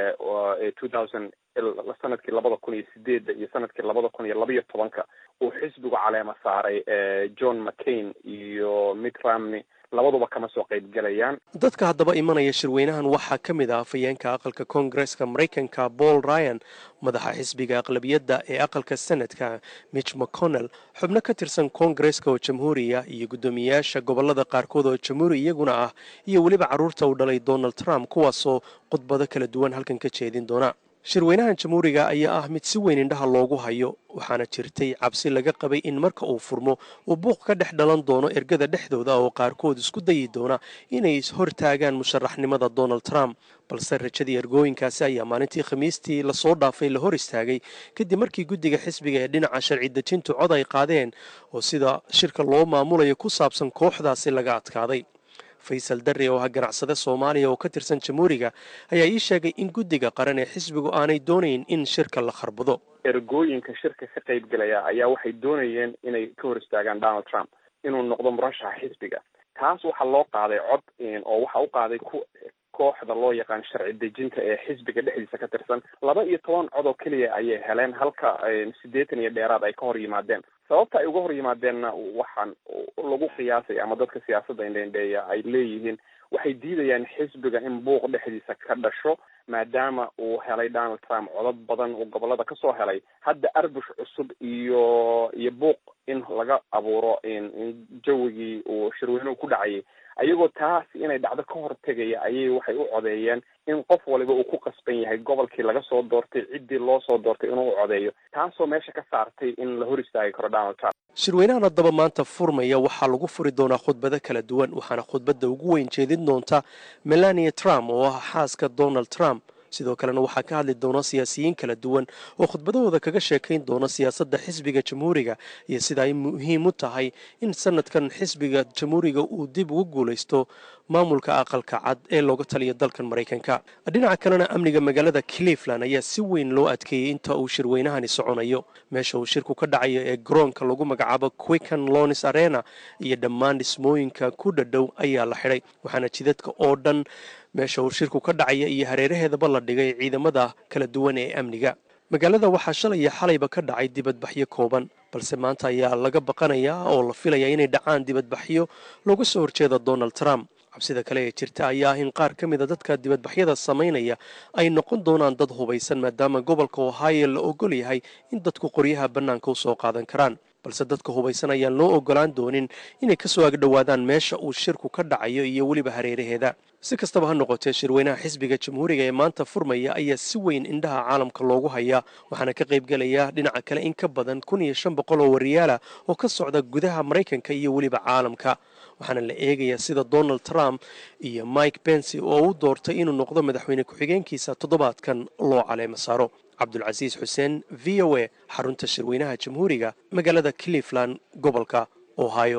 ee two thousand sanadkii labada kun iyo sideedda iyo sanadkii labada kun iyo labaiyo tobanka uu xisbigu caleema saaray john mccain iyo mitt romney labaduba kama soo qaybgelayaan dadka haddaba imanaya shirweynahan waxaa ka mid ah afhayeenka aqalka koongareska maraykanka paul ryan madaxa xisbiga aqlabiyadda ee aqalka senadka mitch mcconnell xubno ka tirsan koongareska oo jamhuuriya iyo guddoomiyayaasha gobolada qaarkood oo jamhuuri iyaguna ah iyo weliba carruurta uu dhalay donald trump kuwaasoo khudbado kala duwan halkan ka jeedin doona shirweynahan jamhuuriga ayaa ah mid si weyn indhaha loogu hayo waxaana jirtay cabsi laga qabay in marka uu furmo uu buuq ka dhex dhalan doono ergada dhexdooda oo qaarkood isku dayi doona inay hortaagaan musharaxnimada donald trump balse rajadii ergooyinkaasi ayaa maalintii khamiistii lasoo dhaafay la hor istaagay kadib markii guddiga xisbiga ee dhinaca sharci dejintu cod ay qaadeen oo sida shirka loo maamulayo ku saabsan kooxdaasi laga adkaaday faysal darre oo ah ganacsade soomaaliya oo ka tirsan jamhuuriga ayaa ii sheegay in guddiga qaran ee xisbigu aanay doonayn in shirka la kharbado ergooyinka shirka ka qaybgelaya ayaa waxay doonayeen inay ka hor istaagaan donald trump inuu noqdo murashaxa xisbiga taas waxaa loo qaaday cod oo waxa u qaaday ku kooxda loo yaqaan sharci dejinta ee xisbiga dhexdiisa ka tirsan laba iyo toban cod oo keliya ayay heleen halka siddeetan iyo dheeraad ay ka hor yimaadeen sababta ay uga hor yimaadeenna waxaan lagu qiyaasay ama dadka siyaasadda indhendheeya ay leeyihiin waxay diidayaan xisbiga in buuq dhexdiisa ka dhasho maadaama uu helay donald trump codad badan uu gobolada kasoo helay hadda arbush cusub iyo iyo buuq in laga abuuro in jawigii uu shirweynuhu ku dhacayay ayagoo taas inay dhacdo ka hortegaya ayay waxay u codeeyeen in qof waliba uu ku qasban yahay gobolkii laga soo doortay ciddii loo soo doortay inuu u codeeyo taasoo meesha ka saartay in la hor istaagi karo donald trump shirweynahan haddaba maanta furmaya waxaa lagu furi doonaa khudbado kala duwan waxaana khudbadda ugu weyn jeedin doonta melania trump oo ah xaaska donald trump sidoo kalena waxaa ka hadli doona siyaasiyiin kala duwan oo khudbadahooda kaga sheekayn doona siyaasadda xisbiga jamhuuriga iyo sida ay muhiim u tahay in sanadkan xisbiga jamhuuriga uu dib ugu guulaysto maamulka aqalka cad ee looga taliyo dalkan maraykanka dhinaca kalena amniga magaalada cleveland ayaa si weyn loo adkeeyey inta uu shirweynahani soconayo meesha uu shirku ka dhacayo ee garoonka lagu magacaabo quicken lonis arena iyo dhammaan dhismooyinka ku dhadhow ayaa la xidhay waxaana jidadka oo dhan meesha uu shirku ka dhacaya iyo hareeraheedaba la dhigay ciidamada kala duwan ee amniga magaalada waxaa shalay iyo xalayba ka dhacay dibadbaxyo kooban balse maanta ayaa laga baqanayaa oo la filayaa inay dhacaan dibadbaxyo looga soo horjeeda donald trump cabsida kale ee jirta ayaa ah in qaar ka mida dadka dibadbaxyada samaynaya ay noqon doonaan dad hubaysan maadaama gobolka ohio la ogol yahay in dadku qoryaha bannaanka u soo qaadan karaan balse dadka hubaysan ayaan loo ogolaan doonin inay kasoo agdhowaadaan meesha uu shirku ka dhacayo iyo weliba hareeraheeda si kastaba ha noqotee shirweynaha xisbiga jamhuuriga ee maanta furmaya ayaa si weyn indhaha caalamka loogu hayaa waxaana ka qaybgelaya dhinaca kale in ka badan kun iyo shan boqol oo wariyaala oo ka socda gudaha maraykanka iyo weliba caalamka waxaana la eegayaa sida donald trump iyo mike bensi oo u doortay inuu noqdo madaxweyne ku-xigeenkiisa toddobaadkan loo caleemo saaro cabdulcasiis xuseen v o a xarunta shirweynaha jamhuuriga magaalada cleveland gobolka ohio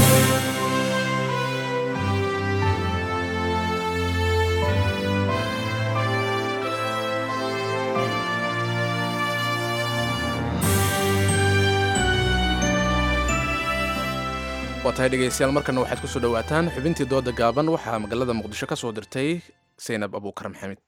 waa tahay dhegaystayaal markana waxaad ku soo dhowaataan xubintii dooda gaaban waxaa magaalada muqdisho ka soo dirtay saynab abuukar maxamed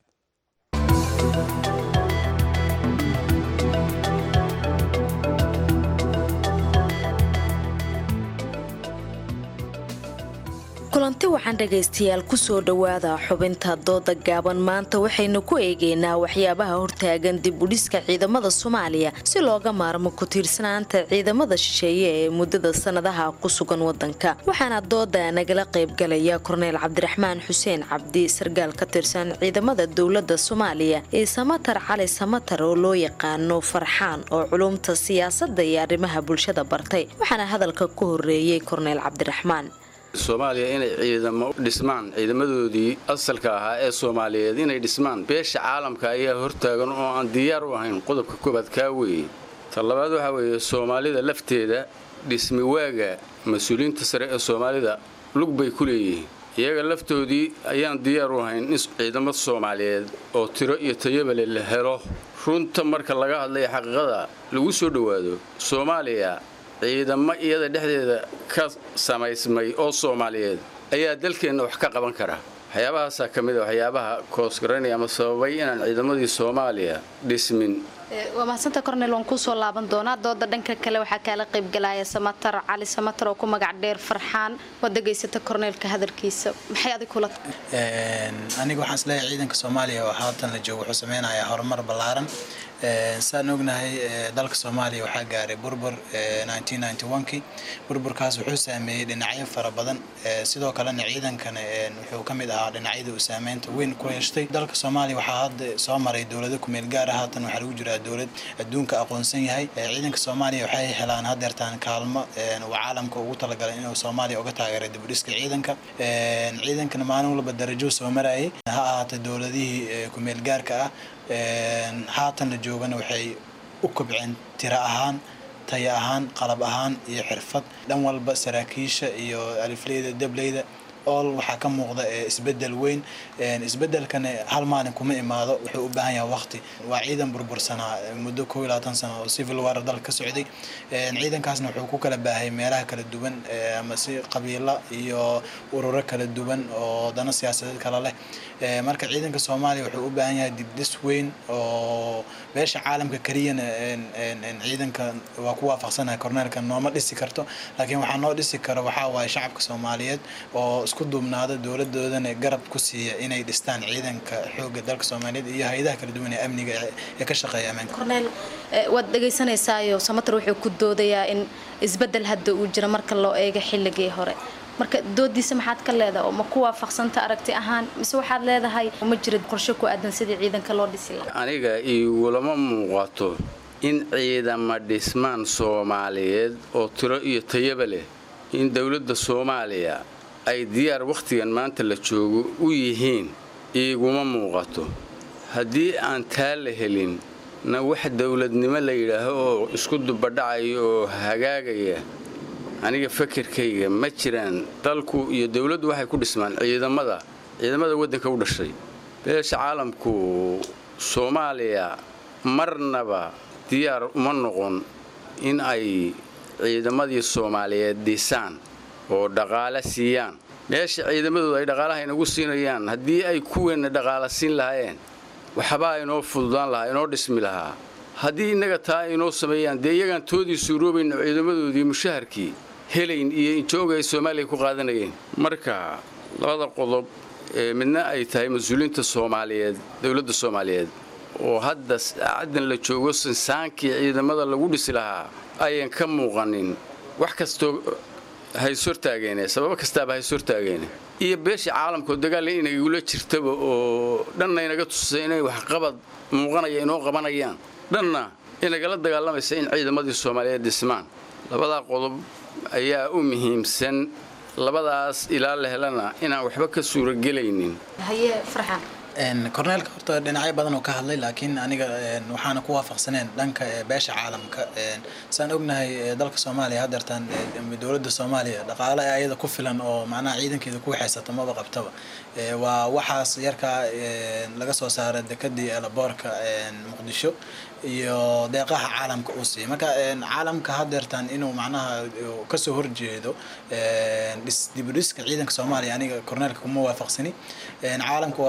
kulanti waxaan dhegaystayaal kusoo dhowaada xubinta dooda gaaban maanta waxaynu ku eegaynaa waxyaabaha hortaagan dib udhiska ciidamada soomaaliya si looga maarmo ku-tiirsanaanta ciidamada shisheeye ee muddada sannadaha ku sugan wadanka waxaana dooda nagala qaybgalaya korneyl cabdiraxmaan xuseen cabdi sargaal ka tirsan ciidamada dowlada soomaaliya iyo samatar cali samatar oo loo yaqaano farxaan oo culumta siyaasada iyo arrimaha bulshada bartay waxaana hadalka ku horeeyey korneyl cabdiraxmaan soomaaliya inay ciidamo dhismaan ciidamadoodii asalka ahaa ee soomaaliyeed inay dhismaan beesha caalamka ayaa hortaagan oo aan diyaar u ahayn qodobka koobaad kaa weeye ta labaad waxaa weeye soomaalida lafteeda dhismi waaga mas-uuliyiinta sare ee soomaalida lug bay ku leeyihiin iyaga laftoodii ayaan diyaar u ahayn in ciidamo soomaaliyeed oo tiro iyo tayabale la helo runta marka laga hadlaya xaqiiqada lagu soo dhowaado soomaaliya ciidamo iyada dhexdeeda ka samaysmay oo soomaaliyeed ayaa dalkeenna wax ka qaban kara waxyaabahaasaa ka mid a waxyaabaha koosgaranaya ama sababay inaan ciidamadii soomaaliya dhismin waa mahadsanta kornel waan kuusoo laaban doonaa dooda dhanka kale waxaa kaala qaybgalaya samatar cali samatar oo ku magac dheer farxaan waad degaysata korneelka hadalkiisa maxay adig kula aniga waxaan isleeyahay ciidanka soomaaliya oo haatan la joogo wuxuu sameynayaa horumar ballaaran saan ognahay dalka soomaaliya waxaa gaaray burbur kii burburkaas wuxuu saameeyey dhinacyo fara badan sidoo kalena ciidankana wuxuu ka mid ahaa dhinacyada uu saameynta weyn ku yeeshtay dalka soomaaliya waxaa hadda soo maray dowlado kumeel gaara haatan waxaa lagu jiraa dowlad adduunka aqoonsan yahay ciidanka soomaaliya waxay helaan hadeertaan kaalmo uu caalamka ugu talagalay inuu soomaaliya uga taageeray dibudhiska ciidanka ciidankana maalin walba darajuu soo marayay ha ahaatay dowladihii kumeel gaarka ah haatan la joogana waxay u kobceen tiro ahaan taya ahaan qalab ahaan iyo xirfad dhan walba saraakiisha iyo alifleyda dableyda ool waxaa ka muuqda isbedel weyn isbedelkana hal maalin kuma imaado wuxuu u baahan yahay waqti waa ciidan burbursanaa muddo koo iyo labaatan sano oo civil war dalka ka socday ciidankaasna wuxuu ku kala baahay meelaha kala duwan ama si qabiilo iyo ururo kala duwan oo dano siyaasadeed kala leh marka ciidanka soomaaliya wuxuu u baahan yahay dibdhis weyn oo beesha caalamka keliyana ciidanka waa ku waafaqsanahay korneelka nooma dhisi karto laakiin waxaa noo dhisi karo waxaa waaye shacabka soomaaliyeed oo isku duubnaada dowladoodana garab ku siiya inay dhistaan ciidanka xooga dalka soomaaliyeed iyo hay-adaha kala duwan ee amniga ee ka shaqeeya ammaanka korneel waad dhegaysanaysaayoo samatar wuxuu ku doodayaa in isbedel hadda uu jiro marka loo eego xilligii hore marka doodiisa maxaad ka leedahay oo ma ku waafaqsanta aragti ahaan mise waxaad leedahay ma jira qorshe ku aadan sidii ciidanka loo dhisi lahaa aniga igulama muuqato in ciidama dhismaan soomaaliyeed oo tiro iyo tayaba leh in dowladda soomaaliya ay diyaar wakhtigan maanta la joogo u yihiin iiguma muuqato haddii aan taa la helin na wax dowladnimo la yidhaaho oo isku dubadhacaya oo hagaagaya aniga fakarkayga ma jiraan dalku iyo dowladdu waxay ku dhismaan ciidamada ciidamada waddanka u dhashay beesha caalamku soomaaliya marnaba diyaar uma noqon in ay ciidamadii soomaaliyeed dhisaan oo dhaqaale siiyaan meesha ciidamadooda ay dhaqaalaha inagu siinayaan haddii ay kuweenna dhaqaala siin lahaayeen waxbaa inoo fududaan lahaa inoo dhismi lahaa haddii innaga taa inoo sameeyaan dee iyagaan toodii suuroobayno ciidamadoodii mushaharkii helayn iyo injooga ay soomaaliya ku qaadanayeen marka labada qodob ee midna ay tahay mas-uuliyiinta soomaaliyeed dowladda soomaaliyeed oo hadda saacaddan la joogo sinsaankii ciidamada lagu dhisi lahaa ayan ka muuqanin wax kastoo hayshortaageene sababo kastaaba hayshortaageene iyo beesha caalamka oo dagaalla inagula jirtaba oo dhanna inaga tusay inay waxqabad muuqanaya inoo qabanayaan dhanna inagala dagaalamaysa in ciidamadii soomaaliyeed dhismaan labadaa qodob ayaa u muhiimsan labadaas ilaa la helana inaan waxba ka suuragelaynin haye farxan korneelka horta dhinacyo badan oo ka hadlay laakiin aniga waxaana ku waafaqsaneen dhanka beesha caalamka saan ognahay dalka soomaaliya hadeertaan dowladda soomaaliya dhaqaale ayada ku filan oo macnaha ciidankeeda ku waxaysata maba qabtaba waa waxaas yarkaa laga soo saara dekadii elaboorka muqdisho iyo deeqaha caalamka uu siiyay marka caalamka hadeertaan inuu macnaha kasoo horjeedo dibudhiska ciidanka soomaaliya aniga korneelka kuma waafaqsani caalamka waa midka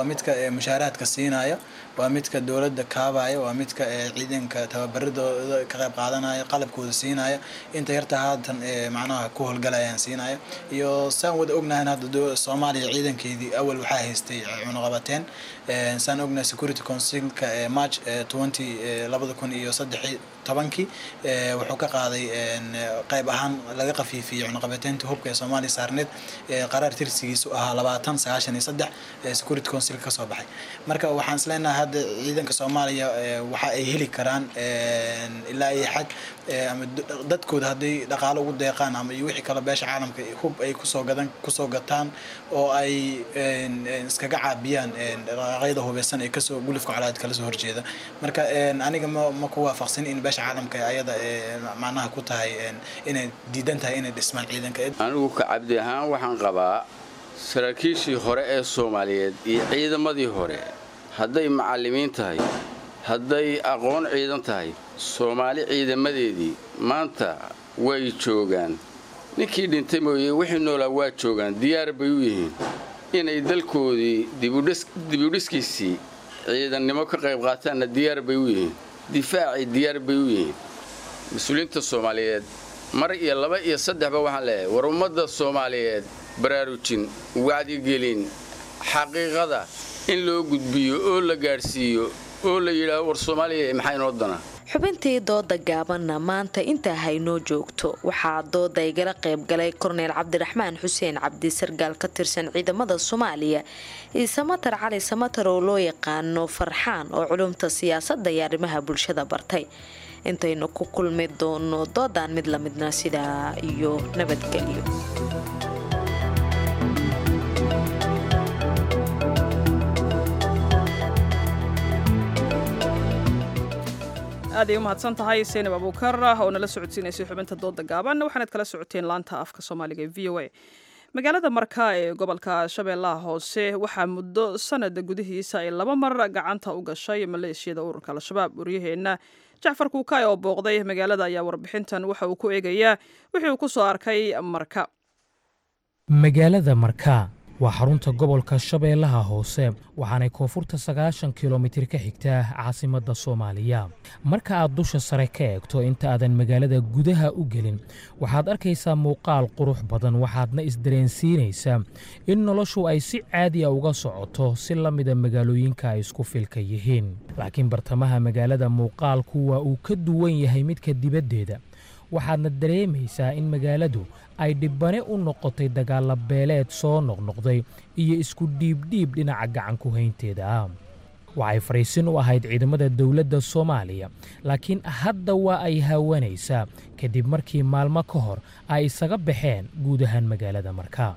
mushaaraadka siinaya waa midka dowladda kaabaya waa midka ciidanka tababaradooda ka qayb qaadanaya qalabkooda siinaya inta yarta haatan macnaha ku howlgalayaan siinaya iyo saan wada ognahay hadda soomaaliya ciidankeedii awal waxaa haystay cunuqabateen saan ognahay security councilka march twenty labada kun iyo saddex tobankii wuxuu ka qaaday qayb ahaan laga qafiifiyey cunuqabateynta hubka ee soomaaliya saarneed qaraar tirsigiisu ahaa labaatan sagaashan iyo saddex security council ka soo baxay marka waxaan isleenahay hadda ciidanka soomaaliya waxa ay heli karaan ilaa iyo xag ama dadkooda hadday dhaqaalo ugu deeqaan ama iyo wixii kale beesha caalamka hub ay kusoo gadan kusoo gataan oo ay iskaga caabiyaan dhaqaaqyada hubeysan ee kasoo gulufka colaad kala soo horjeeda marka aniga ma ma ku waafaqsan in beesha caalamka ayada macnaha ku tahay inay diidan tahay inay dhismaan ciidanka anigu ka cabdi ahaan waxaan qabaa saraakiishii hore ee soomaaliyeed iyo ciidamadii hore hadday macallimiin tahay hadday aqoon ciidan tahay soomaali ciidamadeedii maanta way joogaan ninkii dhintay mooye wixii noolaa waa joogaan diyaar bay u yihiin inay dalkoodii dibudhiskiisii ciidannimo ka qayb qaataanna diyaar bay u yihiin difaacii diyaar bay u yihiin mas-uuliyiinta soomaaliyeed mar iyo laba iyo saddexba waxaan leeyahay war ummadda soomaaliyeed baraarujin wacdigelin xaqiiqada in loo gudbiyo oo la gaadhsiiyo oo la yidhaaho war soomaaliya maxaa inoo dana xubintii dooda gaabanna maanta intaa haynoo joogto waxaa dooda igala qayb galay korneyl cabdiraxmaan xuseen cabdi sargaal ka tirsan ciidamada soomaaliya iyo samatar cali samatar oo loo yaqaano farxaan oo culumta siyaasadda iyo arrimaha bulshada bartay intaynu ku kulmi doono doodaan mid lamidna sidaa iyo nabadgelyo aad ay u mahadsan tahay seynab abuukar oo nala socodsiinaysay xubinta dooda gaaban waxaanaad kala socoteen laanta afka soomaaliga ee v o a magaalada marka ee gobolka shabeellaha hoose waxaa muddo sanada gudihiisa ay laba mar gacanta u gashay maleeshiyada ururka al-shabaab waryaheenna jacfar kuukaay oo booqday magaalada ayaa warbixintan waxa uu ku eegayaa wixii uu ku soo arkay marka magaalada marka waa xarunta gobolka shabeellaha hoose waxaanay koonfurta sagaashan kilomitir ka xigtaa caasimadda soomaaliya marka aad dusha sare ka eegto inta aadan magaalada gudaha u gelin waxaad arkaysaa muuqaal qurux badan waxaadna isdareensiinaysaa in noloshu ay si caadi a uga socoto si la mida magaalooyinka ay isku filka yihiin laakiin bartamaha magaalada muuqaalku waa uu ka duwan yahay midka dibaddeeda waxaadna dareemaysaa in magaaladu ay dhibbane u noqotay dagaalla beeleed soo noqnoqday iyo isku dhiibdhiib dhinaca gacan ku haynteeda ah waxay fariisin u ahayd ciidamada dowladda soomaaliya laakiin hadda waa ay haawanaysaa kadib markii maalmo ka hor ay isaga baxeen guud ahaan magaalada markaa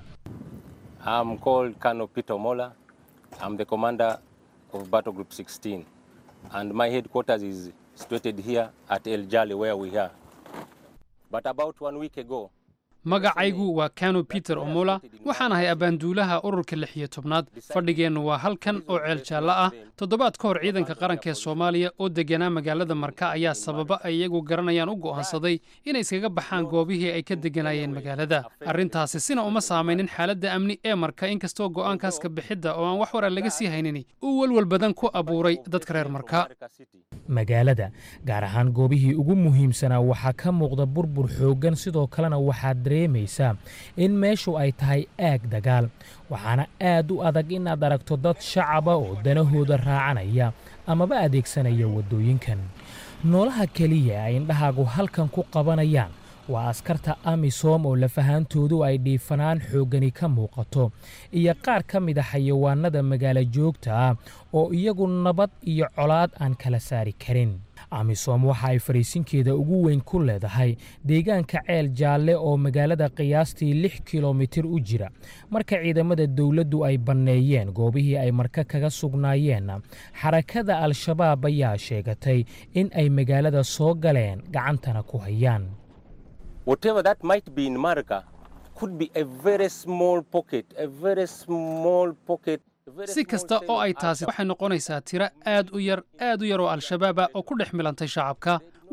magacaygu waa kano peter omola waxaan ahay abbaanduulaha ururka lix iyo tobnaad fadhigeennu waa halkan oo ceel jaallo ah toddobaad ka hor ciidanka qaranka ee soomaaliya oo degganaa magaalada marka ayaa sababa ay iyagu garanayaan u go'aansaday inay iskaga baxaan goobihii ay ka degganaayeen magaalada arrintaasi sina uma saamaynin xaaladda amni ee marka inkastoo go'aankaas ka bixidda oo aan wax wara laga sii haynin uu welwel badan ku abuuray dadka reer marka magaalada gaar ahaan goobihii ugu muhiimsanaa waxaa ka muuqda burbur xooggan sidoo kalena waxaad dareemaysaa in meeshu ay tahay aag dagaal waxaana aad u adag inaad aragto dad shacaba oo danahooda raacanaya amaba adeegsanaya waddooyinkan noolaha keliya ay indhahaagu halkan ku qabanayaan waa askarta amisom oo lafahaantoodu ay dhiifanaan xooggani ka muuqato iyo qaar ka mid a xayawaanada magaalo joogta ah oo iyagu nabad iyo colaad aan kala saari karin amisom waxa ay fariisinkeeda ugu weyn ku leedahay deegaanka ceel jaalle oo magaalada qiyaastii lix kilomitir u jira marka ciidamada dowladdu ay banneeyeen goobihii ay marka kaga sugnaayeenna xarakada al-shabaab ayaa sheegatay in ay magaalada soo galeen gacantana ku hayaan whatever that might be in Marika could be a very small pocket, a very small pocket. si kasta oo ay taasi waxay noqonaysaa tiro aad u yar aad u yar oo al-shabaaba oo ku dhex milantay shacabka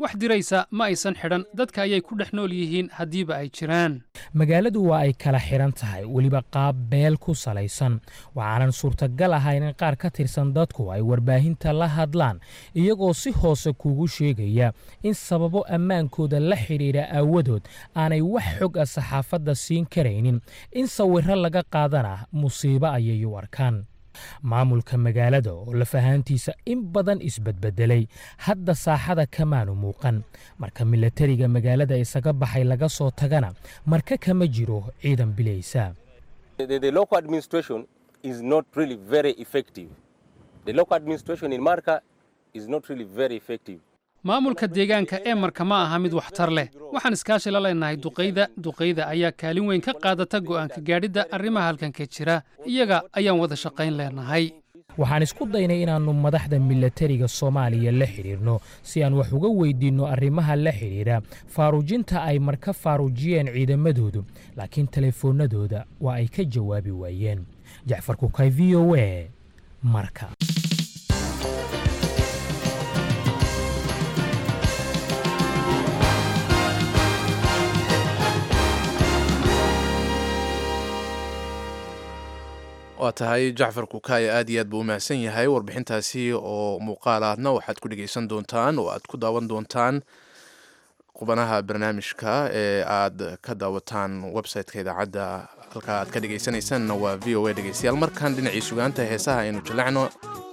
wax diraysa ma aysan xidhan dadka ayay ku dhex nool yihiin haddiiba ay jiraan magaaladu waa ay kala xidhan tahay weliba qaab beel ku salaysan waxaanan suurtagal ahayn in qaar ka tirsan dadku ay warbaahinta la hadlaan iyagoo si hoose kuugu sheegaya in sababo ammaankooda la xidhiidha aawadood aanay wax xog ah saxaafadda siin karaynin in sawirro laga qaadana musiibo ayay u arkaan maamulka magaalada oo lafahaantiisa in badan isbedbedelay hadda saaxada kamaanu muuqan marka milatariga magaalada isaga baxay laga soo tagana marka kama jiro ciidan bilaysa The, the local administration is not really very effective. The local administration in Marka is not really very effective. maamulka deegaanka ee marka ma aha mid waxtar leh waxaan iskaashi la leenahay duqayda duqayda ayaa kaalin weyn ka qaadata go'aanka gaadhidda arrimaha halkanka jira iyaga ayaan wada shaqayn leenahay waxaan isku daynay inaannu madaxda milatariga soomaaliya la xidhiirno si aan wax uga weydiinno arrimaha la xidhiidha faaruujinta ay marka faaruujiyeen ciidamadoodu laakiin telefoonnadooda waa ay ka jawaabi waayeen jacfar kukay v o a marka waa tahay jacfar kukaaya aad iyo aad buu u mahadsan yahay warbixintaasi oo muuqaal ahna waxaad ku dhegeysan doontaan oo aad ku daawan doontaan qubanaha barnaamijka ee aad ka daawataan website-ka idaacadda halka aad ka dhegeysanaysaanna waa v o a dhegeystayaal markan dhinacii sugaanta heesaha aynu jallacno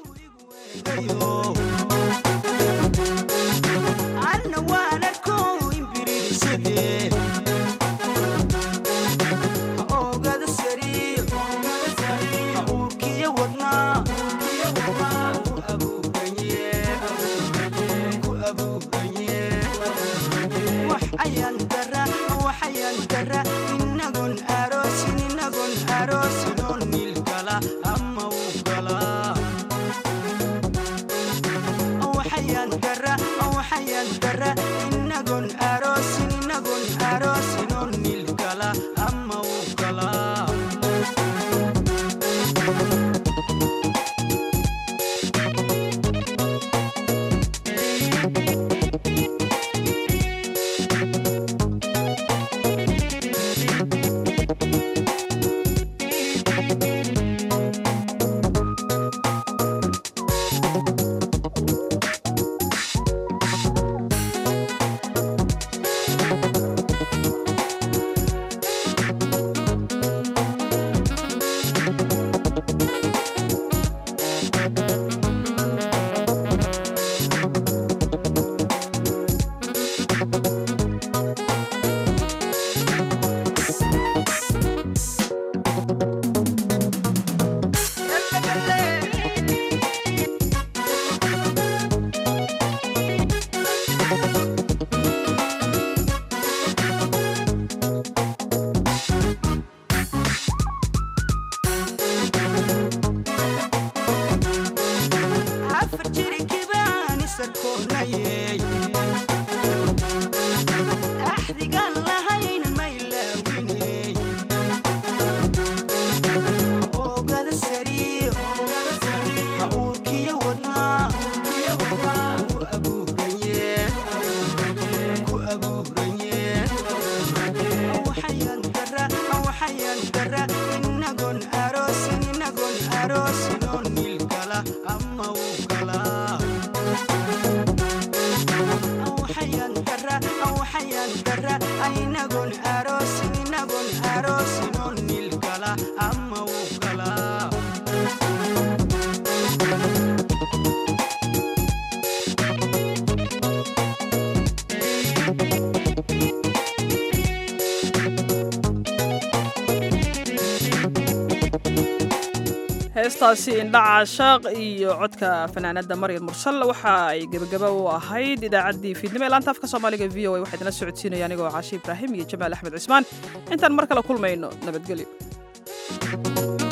heestaasi indhaca shaaq iyo codka fanaanada maryam mursal waxa ay gebagaba u ahayd idaacaddii fiidnimo ee laanta afka soomaaliga v o a waxaa idinla socodsiinaya anigoo caashi ibraahim iyo jamaal axmed cismaan intaan mar kale kulmayno nabadgelyo